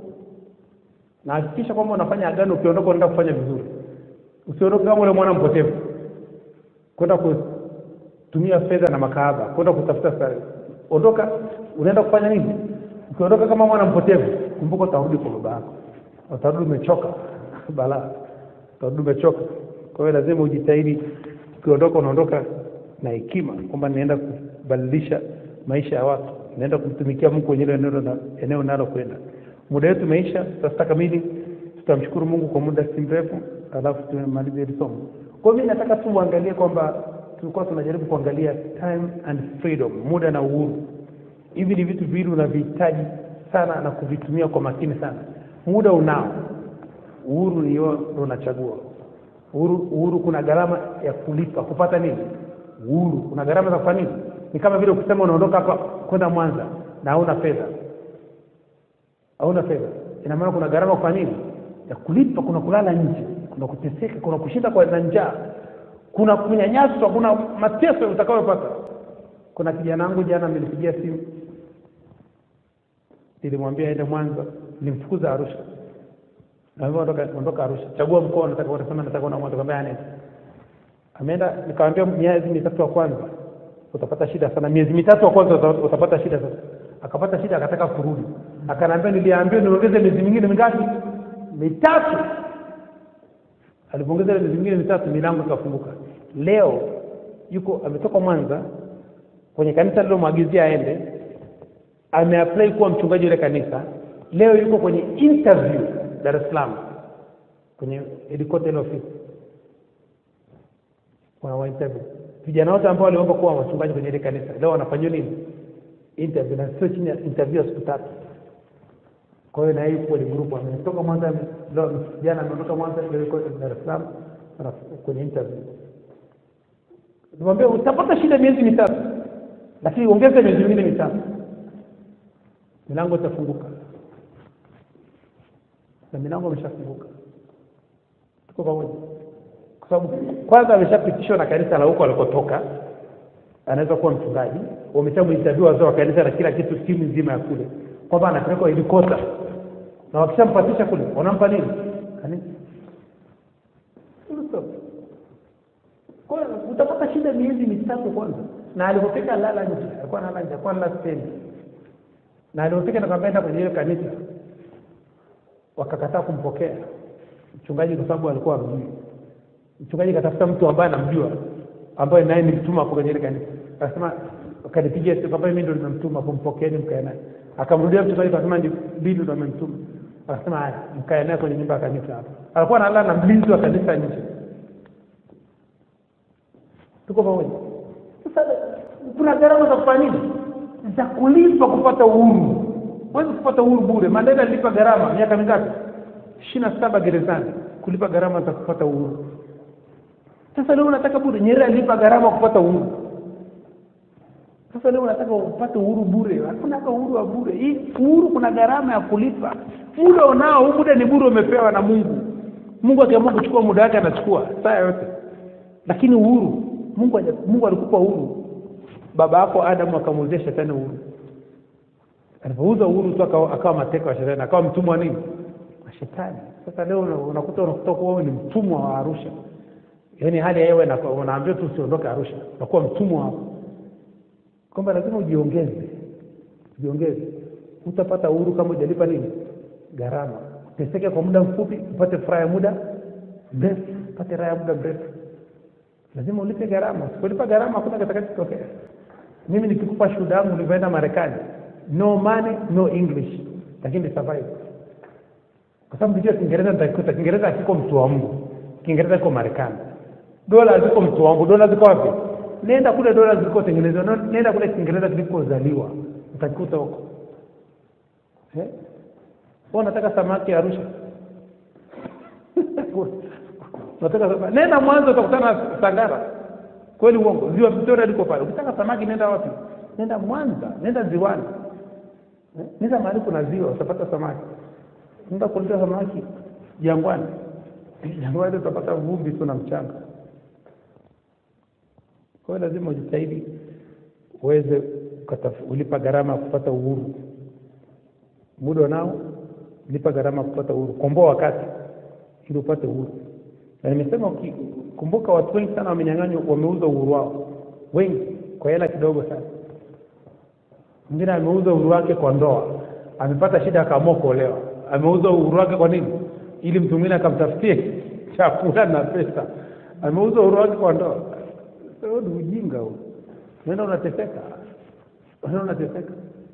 C: na hakikisha kwamba unafanya agano ukiondoka unaenda kufanya vizuri usiondoke kama ule mwana mpotevu kwenda kutumia fedha na makahaba kwenda kutafuta stare ondoka unaenda kufanya nini ukiondoka kama mwana mpotevu kumbuka utarudi kwa baba yako utarudi umechoka balaa utarudi umechoka kwa hiyo lazima ujitahidi ukiondoka unaondoka na hekima kwamba naenda kubadilisha maisha ya watu naenda kumtumikia mungu kwenye hilo eneo na- eneo nalo kwenda muda wetu umeisha sasa kamili tutamshukuru mungu kwa muda si mrefu alafu tumemaliza hili somo kwa hiyo mi nataka tu uangalie kwamba tulikuwa tunajaribu kuangalia time and freedom muda na uhuru hivi ni vitu viwili unavihitaji sana na kuvitumia kwa makini sana muda unao uhuru ni wewe ndo unachagua uhuru, uhuru kuna gharama ya kulipa kupata nini uhuru kuna gharama za kufanya nini ni kama vile ukisema unaondoka hapa kwenda mwanza na hauna fedha hauna fedha ina maana kuna gharama kwa nini ya kulipa kuna kulala nje kuna kuteseka kuna kushinda kwa na njaa kuna kunyanyaswa kuna mateso utakayopata kuna kijana wangu jana amenipigia simu nilimwambia aende mwanza nilimfukuza arusha naambia ondoka ondoka arusha chagua mkoa nataka kwenda sema nataka kwenda mwanza kwambia anaenda ameenda nikamwambia miezi mitatu ya kwanza utapata shida sana miezi mitatu ya kwanza uta- utapata shida sana akapata shida akataka kurudi akaniambia niliambiwa niongeze miezi mingine mingapi mitatu alipoongeza ile miezi mingine mitatu milango ikafunguka leo yuko ametoka mwanza kwenye kanisa lilomwagizia aende ameapply kuwa mchungaji ile kanisa leo yuko kwenye interview dar es salaam kwenye headquarter ile ofisi wana wa interview vijana wote ambao waliomba kuwa wachungaji kwenye ile kanisa leo wanafanyiwa nini interview na sio chini ya interview ya siku tatu kwa hiyo na yeye yuko kwenye group ametoka mwanza leo jana ameondoka mwanza leo yuko dar es salaam ana- kwenye interview nimwambia utapata shida miezi mitatu lakini ongeza miezi mingine mitatu milango itafunguka na milango imeshafunguka tuko pamoja kwa sababu kwanza ameshapitishwa na kanisa la huko alikotoka anaweza kuwa mchungaji wameshamuinterview wazee wa kanisa na kila kitu timu nzima ya kule kwamba anapelekwa helikopta na wakishampatisha kule wanampa nini kanisa Full stop. Kwa hiyo utapata shida miezi mitatu kwanza na alipofika lala nje alikuwa analala nje alikuwa analala stendi na alipofika nakaenda kwenye ile kanisa wakakataa kumpokea mchungaji kwa sababu alikuwa amjui mchungaji katafuta mtu ambaye anamjua ambaye naye nilimtuma hapo kwenye ile kanisa akasema akanipigia simu kwamba mimi ndo nimemtuma kumpokeeni mkae naye akamrudia mchungaji akasema ndi bili ndo amemtuma akasema haya mkae naye kwenye nyumba ya kanisa hapo alikuwa analala na mlinzi wa kanisa nje tuko pamoja sasa kuna gharama za kufanya nini za kulipa kupata uhuru huwezi kupata uhuru bure mandela alilipa gharama miaka mingapi ishirini na saba gerezani kulipa gharama za kupata uhuru sasa leo unataka bure nyerere alipa gharama kupata uhuru sasa leo unataka upate uhuru bure hakuna hata uhuru wa bure hii uhuru kuna gharama ya kulipa muda unao huu muda ni bure umepewa na mungu mungu akiamua kuchukua muda wake anachukua saa yote lakini uhuru mungu haja- mungu alikupa uhuru baba yako adamu akamuuzia shetani uhuru alipouza uhuru tu akawa, akawa mateka wa shetani akawa mtumwa wa nini wa shetani sasa leo una- unakuta unakuta kuwa wewe ni mtumwa wa arusha yaani hali ya hewa inaka- unaambiwa tu usiondoke arusha unakuwa mtumwa hapo kwamba lazima ujiongeze ujiongeze utapata uhuru kama ujalipa nini gharama uteseke kwa muda mfupi upate furaha ya muda mrefu upate raha ya muda mrefu lazima ulipe gharama usipolipa gharama hakuna kitakachotokea mimi nikikupa shuhuda yangu ulivyoenda marekani no money no english lakini ni survive kwa sababu kijua kiingereza nitakikuta kiingereza hakiko mtu wa mungu kiingereza kiko marekani dola ziko mtu wangu dola ziko wapi nenda kule dola zilikotengenezwa no- nenda kule kiingereza kilikozaliwa utakikuta huko eh? Wewe unataka samaki arusha unataka samaki nenda mwanzo utakutana na sangara kweli uongo ziwa victoria liko pale ukitaka samaki nenda wapi nenda mwanza nenda ziwani eh? nenda mahali kuna ziwa utapata samaki nenda kuletea samaki jangwani jangwani utapata vumbi tu na mchanga kwa hiyo lazima ujitahidi uweze ukataf- ulipa gharama ya kupata uhuru muda nao lipa gharama ya kupata uhuru komboa wakati ili upate uhuru na nimesema uki- kumbuka watu wengi sana wamenyang'anywa wameuza uhuru wao wengi kwa hela kidogo sana mwingine ameuza uhuru wake kwa ndoa amepata shida akaamua kuolewa ameuza uhuru wake kwa nini ili mtu mwingine akamtafutie chakula na pesa ameuza uhuru wake kwa ndoa Sasa ni ujinga huu unaenda unateseka unaenda unateseka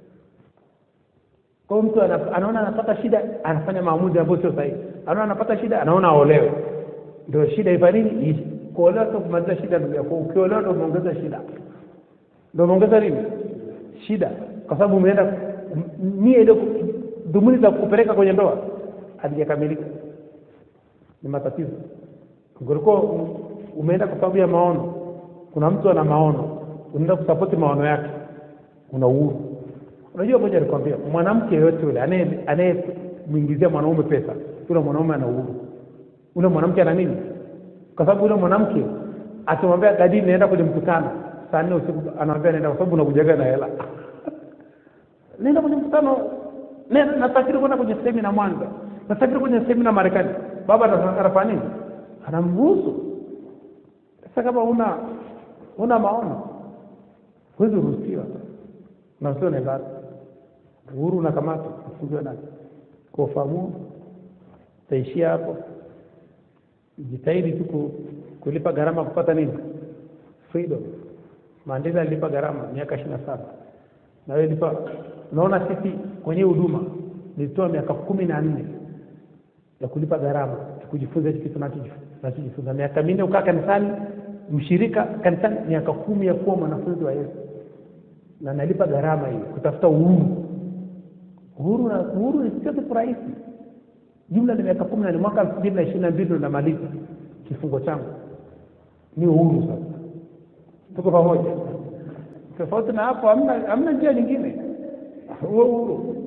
C: kwa hiyo mtu ana- anaona anapata shida anafanya maamuzi ambayo sio sahihi anaona anapata shida anaona aolewe ndio shida ifa nini ishi kuolewa sio kumaliza shida ndugu yako ukiolewa ndio umeongeza shida ndio umeongeza nini shida kwa sababu umeenda m- nia ile ku- dhumuni za kupeleka kwenye ndoa halijakamilika ni matatizo ungekuwa u- umeenda kwa sababu ya maono kuna mtu ana maono unaenda kusapoti maono yake una uhuru unajua moja nikwambia mwanamke yoyote yule anaye- anayemwingizia mwanaume pesa yule mwanaume ana uhuru ule mwanamke ana nini kwa sababu yule mwanamke akimwambia dadi naenda kwenye mkutano saa nne usiku anamwambia naenda kwa sababu unakujaga na hela nenda kwenye mkutano nenda nasafiri kwenda kwenye semina mwanza nasafiri kwenye semina marekani baba ana- anafanya nini anamruhusu sasa kama una una maono huwezi ruhusiwa na usio nendana uhuru unakamata ufungiwe nani kwa ufahamu utaishia hapo jitahidi tu ku- kulipa gharama kupata nini freedom mandela alilipa gharama miaka ishirini na saba na wewe lipa unaona sisi kwenye huduma nilitoa miaka kumi na nne ya kulipa gharama ya kujifunza hichi kitu nachojifu- nachojifunza miaka minne ukaa kanisani mshirika kanisani miaka kumi ya kuwa mwanafunzi wa yesu na nalipa gharama hii kutafuta uhuru uhuru na uhuru ni sio kitu rahisi jumla ni miaka kumi na ni mwaka elfu mbili na ishirini na mbili ndo namaliza kifungo changu ni uhuru sasa tuko pamoja tofauti na hapo hamna hamna njia nyingine huo uhuru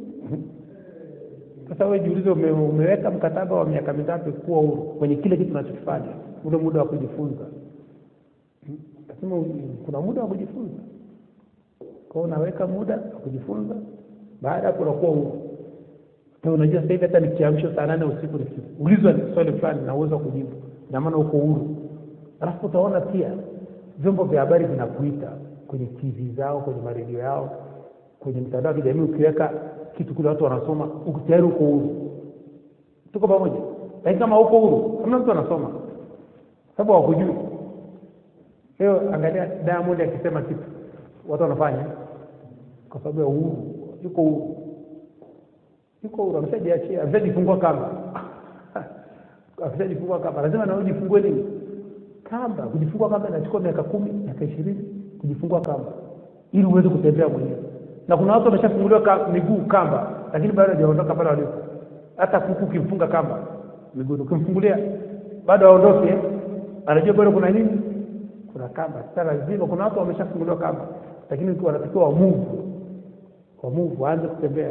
C: sasa wewe jiulize ume, umeweka mkataba wa miaka mitatu kuwa huru kwenye kile kitu unachokifanya ule muda wa kujifunza Hmm? lazima u- kuna muda wa kujifunza kwao unaweka muda wa kujifunza baada ya hapo unakuwa huru Hata unajua sasa hivi hata nikiamshwa saa nane usiku nikiulizwa swali fulani na uwezo wa kujibu ina maana uko huru alafu utaona pia vyombo vya habari vinakuita kwenye tv zao kwenye maredio yao kwenye mitandao ya kijamii ukiweka kitu kule watu wanasoma uko tayari uko huru tuko pamoja lakini kama uko huru hamna mtu anasoma sababu hawakujui leo angalia diamond akisema kitu watu wanafanya kwa sababu ya uhuru yuko huru yuko huru ameshajiachia ameshajifungua kamba ameshajifungua kamba lazima na wewe ujifungue nini kamba kujifungua kamba inachukua miaka kumi miaka ishirini kujifungua kamba ili uweze kutembea mwenyewe na kuna watu wameshafunguliwa ka, miguu kamba lakini bado hajaondoka pale walipo hata kuku ukimfunga kamba miguuni ukimfungulia bado aondoke eh? anajua bado kuna nini kuna kamba sasa lazima kuna watu wameshafunguliwa kamba lakini wanatakiwa wamuvu wamuvu waanze kutembea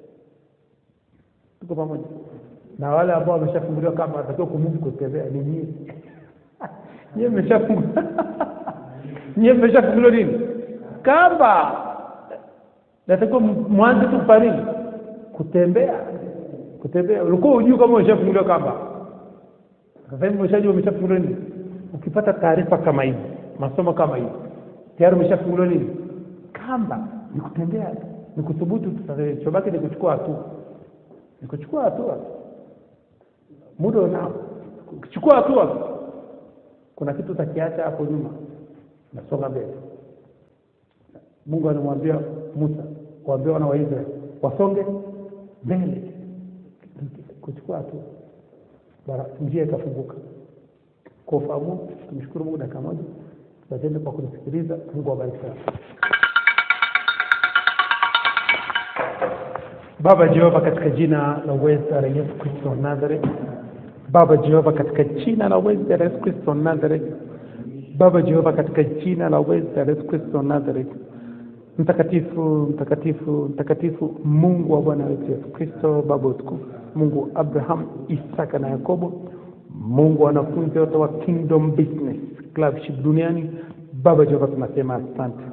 C: tuko pamoja na wale ambao wameshafunguliwa kamba wanatakiwa kumuvu kutembea ni nyie nyie mmeshafunguliwa nyie mmeshafunguliwa nini kamba natakiwa mwanze tu kufanya nini kutembea kutembea ulikuwa hujui kama umeshafunguliwa kamba sasa hivi umeshajua umeshafunguliwa nini ukipata taarifa kama hizi masomo kama hivi tayari umeshafunguliwa nini kamba ni kutembea ni kuthubutu chobaki ni kuchukua hatua ni kuchukua hatua muda unao ukichukua hatua kuna kitu utakiacha hapo nyuma nasonga mbele mungu anamwambia musa waambia wana wa israeli wasonge mbele kuchukua hatua bara njia ikafunguka kwa ufahamu tumshukuru mungu dakika moja tutende kwa kunisikiliza mungu awabariki sana baba jehova katika jina la uweza la yesu kristo wa nazareth baba jehova katika jina la uweza la yesu kristo wa nazareth baba jehova katika jina la uweza la yesu kristo wa nazareth mtakatifu mtakatifu mtakatifu mungu wa bwana wetu yesu kristo baba utukufu mungu abraham isaka na yakobo mungu wa wanafunzi wote wa kingdom business clubship duniani baba jehova tunasema asante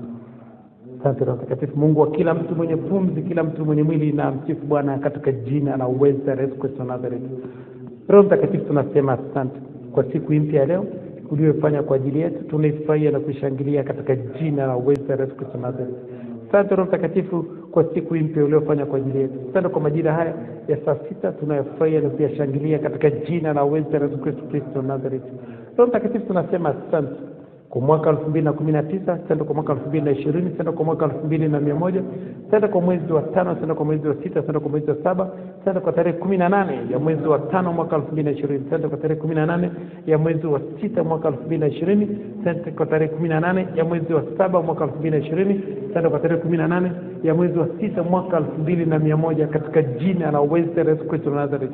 C: asante roho mtakatifu mungu wa kila mtu mwenye pumzi kila mtu mwenye mwili na msifu bwana katika jina la uweza la yesu kristo wa nazareth roho mtakatifu tunasema asante kwa siku hii mpya ya leo uliyofanya kwa ajili yetu tunaifurahia na kuishangilia katika jina la uweza la yesu kristo wa nazareth asante roho mtakatifu kwa siku hii mpya uliofanya kwa ajili yetu asante kwa majira haya ya saa sita tunayofurahia na kuyashangilia katika jina la uweza la yesu kristo kristo wa nazareth roho mtakatifu tunasema asante kwa mwaka elfu mbili na kumi na tisa senda kwa mwaka elfu mbili na ishirini senda kwa mwaka elfu mbili na mia moja senda kwa mwezi wa tano senda kwa mwezi wa sita senda kwa mwezi wa saba senda kwa tarehe kumi na nane ya mwezi wa tano mwaka elfu mbili na ishirini senda kwa tarehe kumi na nane ya mwezi wa sita mwaka elfu mbili na ishirini senda kwa tarehe kumi na nane ya mwezi wa saba mwaka elfu mbili na ishirini senda kwa tarehe kumi na nane ya mwezi wa sita mwaka elfu mbili na mia moja katika jina la uweza la Yesu Kristo wa Nazareth.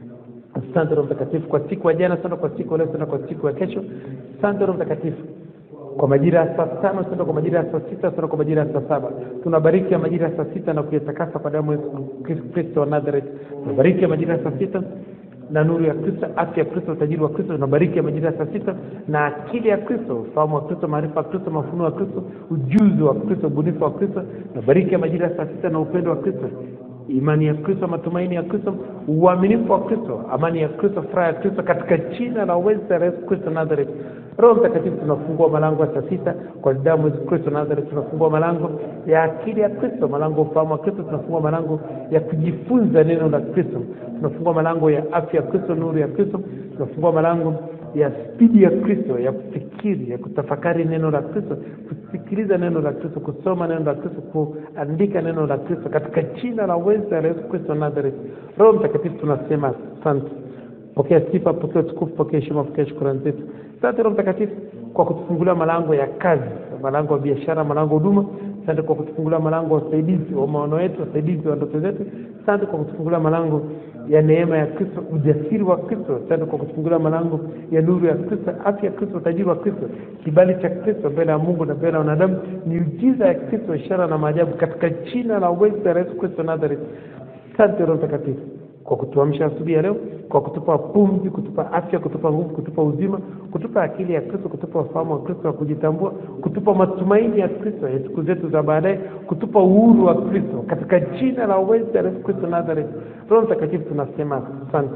C: Asante Roho Mtakatifu kwa siku ya jana, sana kwa siku ya leo, sana kwa siku ya kesho. Asante Roho Mtakatifu kwa majira ya saa tano sana kwa majira ya saa sita sana kwa majira ya saa saba tunabariki ya majira ya saa sita na kuyatakasa kwa damu ya Yesu Kristo wa Nazareth. Tunabariki ya majira ya saa sita na nuru ya Kristo, afya ya Kristo, utajiri wa Kristo. Tunabariki ya majira ya saa sita na akili ya Kristo, ufahamu wa Kristo, maarifa ya Kristo, mafunuo ya Kristo, ujuzi wa Kristo, ubunifu wa Kristo. Tunabariki ya majira ya saa sita na upendo wa Kristo imani ya Kristo, matumaini ya Kristo, uaminifu wa Kristo, amani ya Kristo, furaha ya Kristo, katika jina la uweza la Yesu Kristo Nazareth. Roho Mtakatifu, tunafungua malango ya saa sita kwa damu ya Yesu Kristo Nazareth. Tunafungua malango ya akili ya Kristo, malango ya ufahamu wa Kristo. Tunafungua malango ya kujifunza neno la Kristo. Tunafungua malango ya afya ya Kristo, nuru ya Kristo. Tunafungua malango ya spidi ya Kristo, ya kufikiri, ya kutafakari neno la Kristo, kusikiliza neno la Kristo, kusoma neno la Kristo, kuandika neno la Kristo, katika jina la uweza la Yesu Kristo Nazareth. Roho Mtakatifu, tunasema asante. Pokea sifa, pokea utukufu, pokea heshima, pokea shukrani zetu. Asante Roho Mtakatifu kwa kutufungulia malango ya kazi, malango ya biashara, malango ya huduma. Asante kwa kutufungulia malango ya usaidizi wa maono yetu, wasaidizi wa ndoto zetu. Asante kwa kutufungulia malango ya neema ya Kristo, ujasiri wa Kristo. Asante kwa kutufungulia malango ya nuru ya Kristo, afya ya Kristo, utajiri wa Kristo, kibali cha Kristo mbele ya Mungu na mbele ya wanadamu, miujiza ya Kristo, ishara na maajabu, katika jina la uweza la Yesu Kristo Nazareth. Asante Roho Mtakatifu kwa kutuamsha asubuhi ya leo, kwa kutupa pumzi, kutupa afya, kutupa nguvu, kutupa uzima, kutupa akili ya Kristo, kutupa ufahamu wa Kristo wa kujitambua, kutupa matumaini ya Kristo ya siku zetu za baadaye, kutupa uhuru wa Kristo katika jina la uweza la Yesu Kristo Nazareth. Roho Mtakatifu, tunasema asante.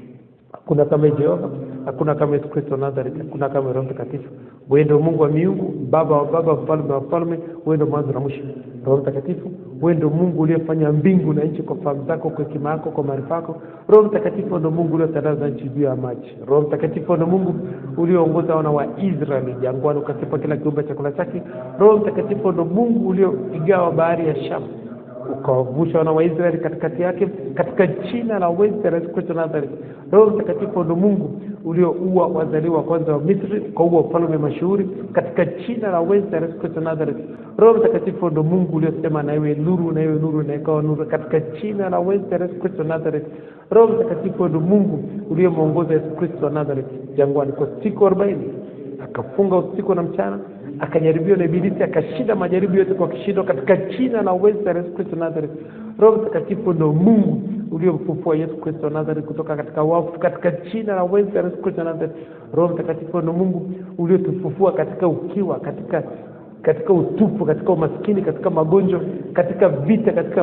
C: Hakuna kama Jehova, hakuna kama Yesu Kristo Nazareth, hakuna kama Roho Mtakatifu. Wewe ndio Mungu wa miungu, Baba wa baba, mfalme wa falme, wewe ndio mwanzo na mwisho. Roho Mtakatifu, wewe ndio Mungu uliyefanya mbingu na nchi kwa fahamu zako, kwa hekima yako, kwa maarifa yako. Roho Mtakatifu ndio Mungu uliotandaza nchi juu ya maji. Roho Mtakatifu ndio Mungu ulioongoza wana wa Israeli jangwani, ukasipa kila kiumbe chakula chake. Roho Mtakatifu ndio Mungu ulioigawa bahari ya Shamu ukawavusha wana wa Israeli katikati yake katika jina la uweza la Yesu Kristo Nazareth. Roho Mtakatifu ndo Mungu ulioua wazaliwa wa kwanza wa Misri, ukaua ufalme mashuhuri katika jina la uweza la Yesu Kristo Nazareth. Roho Mtakatifu ndo Mungu uliosema na iwe nuru, na iwe nuru, na ikawa nuru katika jina la uweza la Yesu Kristo Nazareth. Roho Mtakatifu ndo Mungu uliyemwongoza Yesu Kristo wa Nazareth jangwani kwa siku arobaini akafunga usiku na mchana akajaribiwa na ibilisi akashinda majaribu yote kwa kishindo katika jina la uweza la Yesu Kristo Nazareth. Roho Mtakatifu ndo Mungu uliomfufua Yesu Kristo Nazareth kutoka katika wafu katika jina la uweza la Yesu Kristo Nazareth. Roho Mtakatifu ndo Mungu uliotufufua katika ukiwa, katika katika utupu, katika umaskini, katika magonjwa, katika vita, katika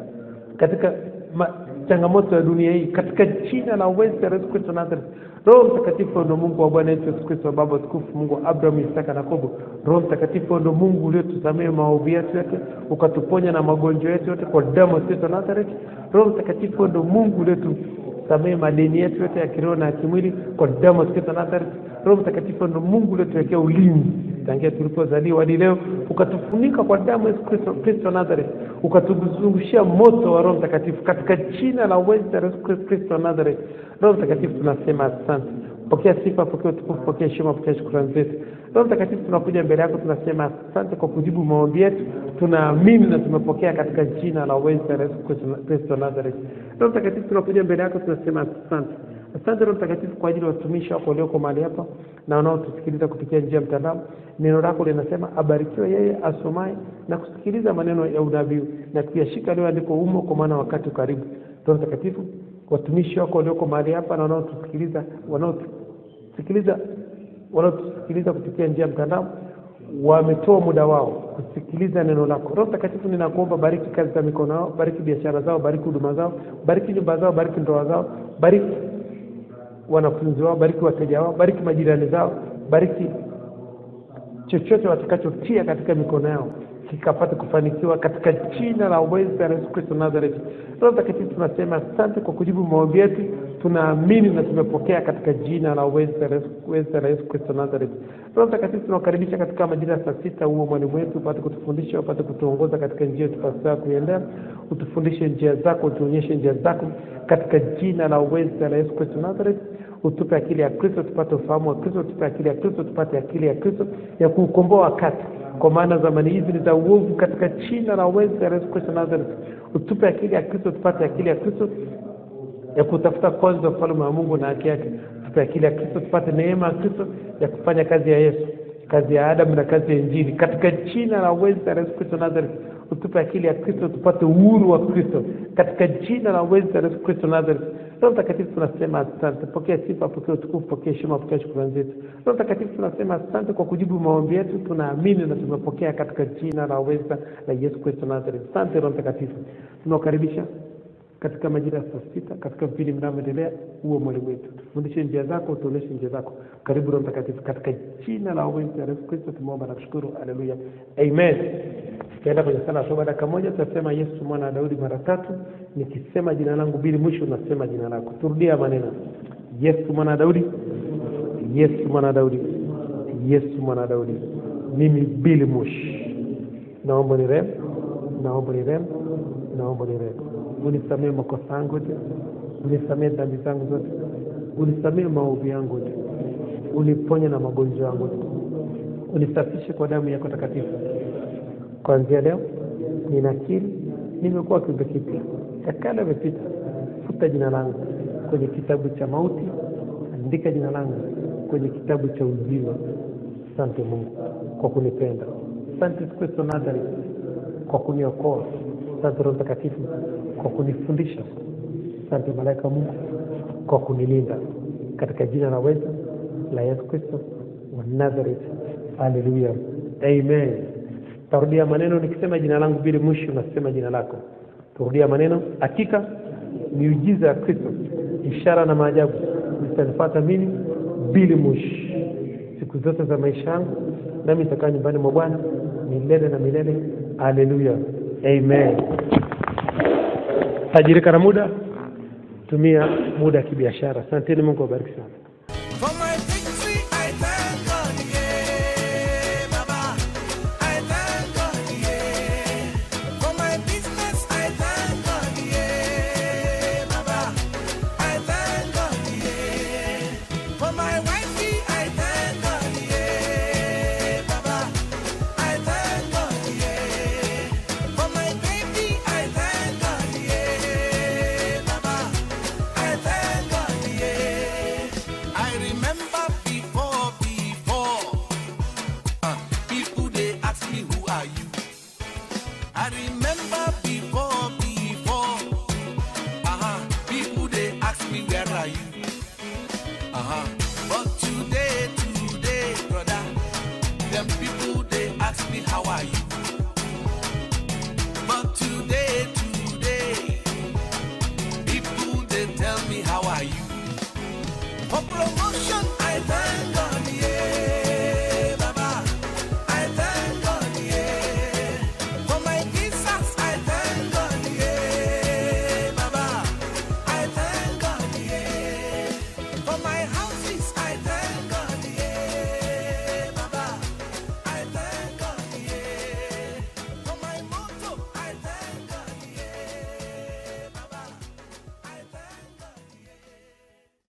C: katika ma, changamoto ya dunia hii katika jina la uweza la Yesu Kristo Nazareth. Roho Mtakatifu ndo Mungu wa Bwana wetu Yesu Kristo, Baba tukufu, Mungu wa Abraham, Isaka na Yakobo. Roho Mtakatifu ndo Mungu uliotusamehe maovu yetu yote, ukatuponya na magonjwa yetu yote kwa damu ya Kristo Nazareth. Roho Mtakatifu ndo Mungu uliotusamehe madeni yetu yote ya kiroho na ya kimwili kwa damu ya Kristo Nazareth. Roho Mtakatifu ndo Mungu uliotuwekea ulinzi tangia tulipozaliwa hadi leo, ukatufunika kwa damu ya Yesu Kristo Kristo Nazareth, ukatuzungushia moto wa Roho Mtakatifu katika jina la uweza la Yesu Kristo Nazareth. Roho Mtakatifu tunasema asante. Pokea sifa, pokea utukufu, pokea heshima, pokea shukrani zetu. Roho Mtakatifu tunakuja mbele yako, tunasema asante kwa kujibu maombi yetu. Tunaamini na tumepokea katika jina la uweza la Yesu Kristo- Kristo Nazareth. Roho Mtakatifu tunakuja mbele yako, tunasema asante. Asante Roho Mtakatifu kwa ajili ya watumishi wako walioko mahali hapa na wanaotusikiliza kupitia njia ya mtandao. Neno lako linasema abarikiwe yeye asomaye na kusikiliza maneno ya unabii na kuyashika yaliyoandikwa humo, kwa maana wakati karibu. Roho Mtakatifu, watumishi wako walioko mahali hapa na wanaotusikiliza wanaotusikiliza wanaotusikiliza kupitia njia ya mtandao wametoa muda wao kusikiliza neno lako. Roho Mtakatifu, ninakuomba bariki kazi za mikono yao, bariki biashara zao, bariki huduma zao, bariki nyumba zao, bariki ndoa zao, bariki wanafunzi wao, bariki wateja wao, bariki majirani zao, bariki chochote watakachotia katika mikono yao kikapate kufanikiwa katika jina la uweza la Yesu Kristo Nazareth. Roho Mtakatifu, tunasema asante kwa kujibu maombi yetu, tunaamini na tumepokea katika jina la uweza la Yesu- uweza la Yesu Kristo Nazareth. Roho Mtakatifu, tunakaribisha katika majira ya saa sita, huo mwalimu wetu upate kutufundisha, upate kutuongoza katika njia tupasayo kuiendea, utufundishe njia zako, utuonyeshe njia zako katika jina la uweza la Yesu Kristo Nazareth utupe akili ya Kristo tupate ufahamu wa Kristo, utupe akili ya Kristo tupate akili ya Kristo ya kuukomboa wakati, kwa maana zamani hizi ni za uovu, katika jina la uweza la Yesu Kristo Nazareth. Utupe akili ya Kristo tupate akili ya Kristo ya kutafuta kwanza ufalme wa Mungu na haki yake. Tupe akili ya Kristo tupate neema ya Kristo ya kufanya kazi ya Yesu, kazi ya Adamu na kazi ya Injili, katika jina la uweza la Yesu Kristo Nazareth. Utupe akili ya Kristo tupate uhuru wa Kristo, katika jina la uweza la Yesu Kristo Nazareth. Roho Mtakatifu tunasema asante. Pokea sifa, pokea utukufu, pokea heshima, pokea shukrani zetu. Roho Mtakatifu tunasema asante kwa kujibu maombi yetu, tunaamini na tumepokea katika jina la uweza la Yesu Kristo Nazareth. Asante Roho Mtakatifu, tunakukaribisha katika majira ya saa sita katika vipindi vinavyoendelea. Huo mwalimu wetu, tufundishe njia zako, utuonyeshe njia zako. Karibu Roho Mtakatifu, katika jina la uweza la Yesu Kristo tumeomba na kushukuru. Haleluya, amen. Tukaenda kwenye sala ya toba dakika moja, tutasema Yesu mwana wa Daudi mara tatu. Nikisema jina langu bili, mwisho unasema jina lako. Turudia maneno: Yesu mwana wa Daudi, Yesu mwana wa Daudi, Yesu mwana wa Daudi. Mimi Bili Mush, naomba ni rehemu, naomba ni rehemu, naomba ni rehemu. Unisamehe makosa yangu yote, unisamehe dhambi zangu zote, unisamehe maovu yangu yote, uniponye na magonjwa yangu yote, unisafishe kwa damu yako takatifu. Kuanzia leo ninakiri nimekuwa kiumbe kipya, ya kale yamepita. Futa jina langu kwenye kitabu cha mauti, andika jina langu kwenye kitabu cha uzima. Asante Mungu kwa kunipenda. Asante Yesu Kristo Nazareth kwa kuniokoa. Asante Roho Mtakatifu kwa kunifundisha. Asante malaika wa Mungu kwa kunilinda, katika jina la weza la Yesu Kristo wa Nazareth. Haleluya, amen. Tarudia maneno nikisema jina langu bili, mwisho unasema jina lako. Turudia maneno. Hakika miujiza ya Kristo, ishara na maajabu zitanifuata mimi bili mwisho siku zote za maisha yangu, nami nitakaa nyumbani mwa Bwana milele na milele. Haleluya, amen. Tajirika na muda, tumia muda ya kibiashara. Asanteni, Mungu awabariki sana.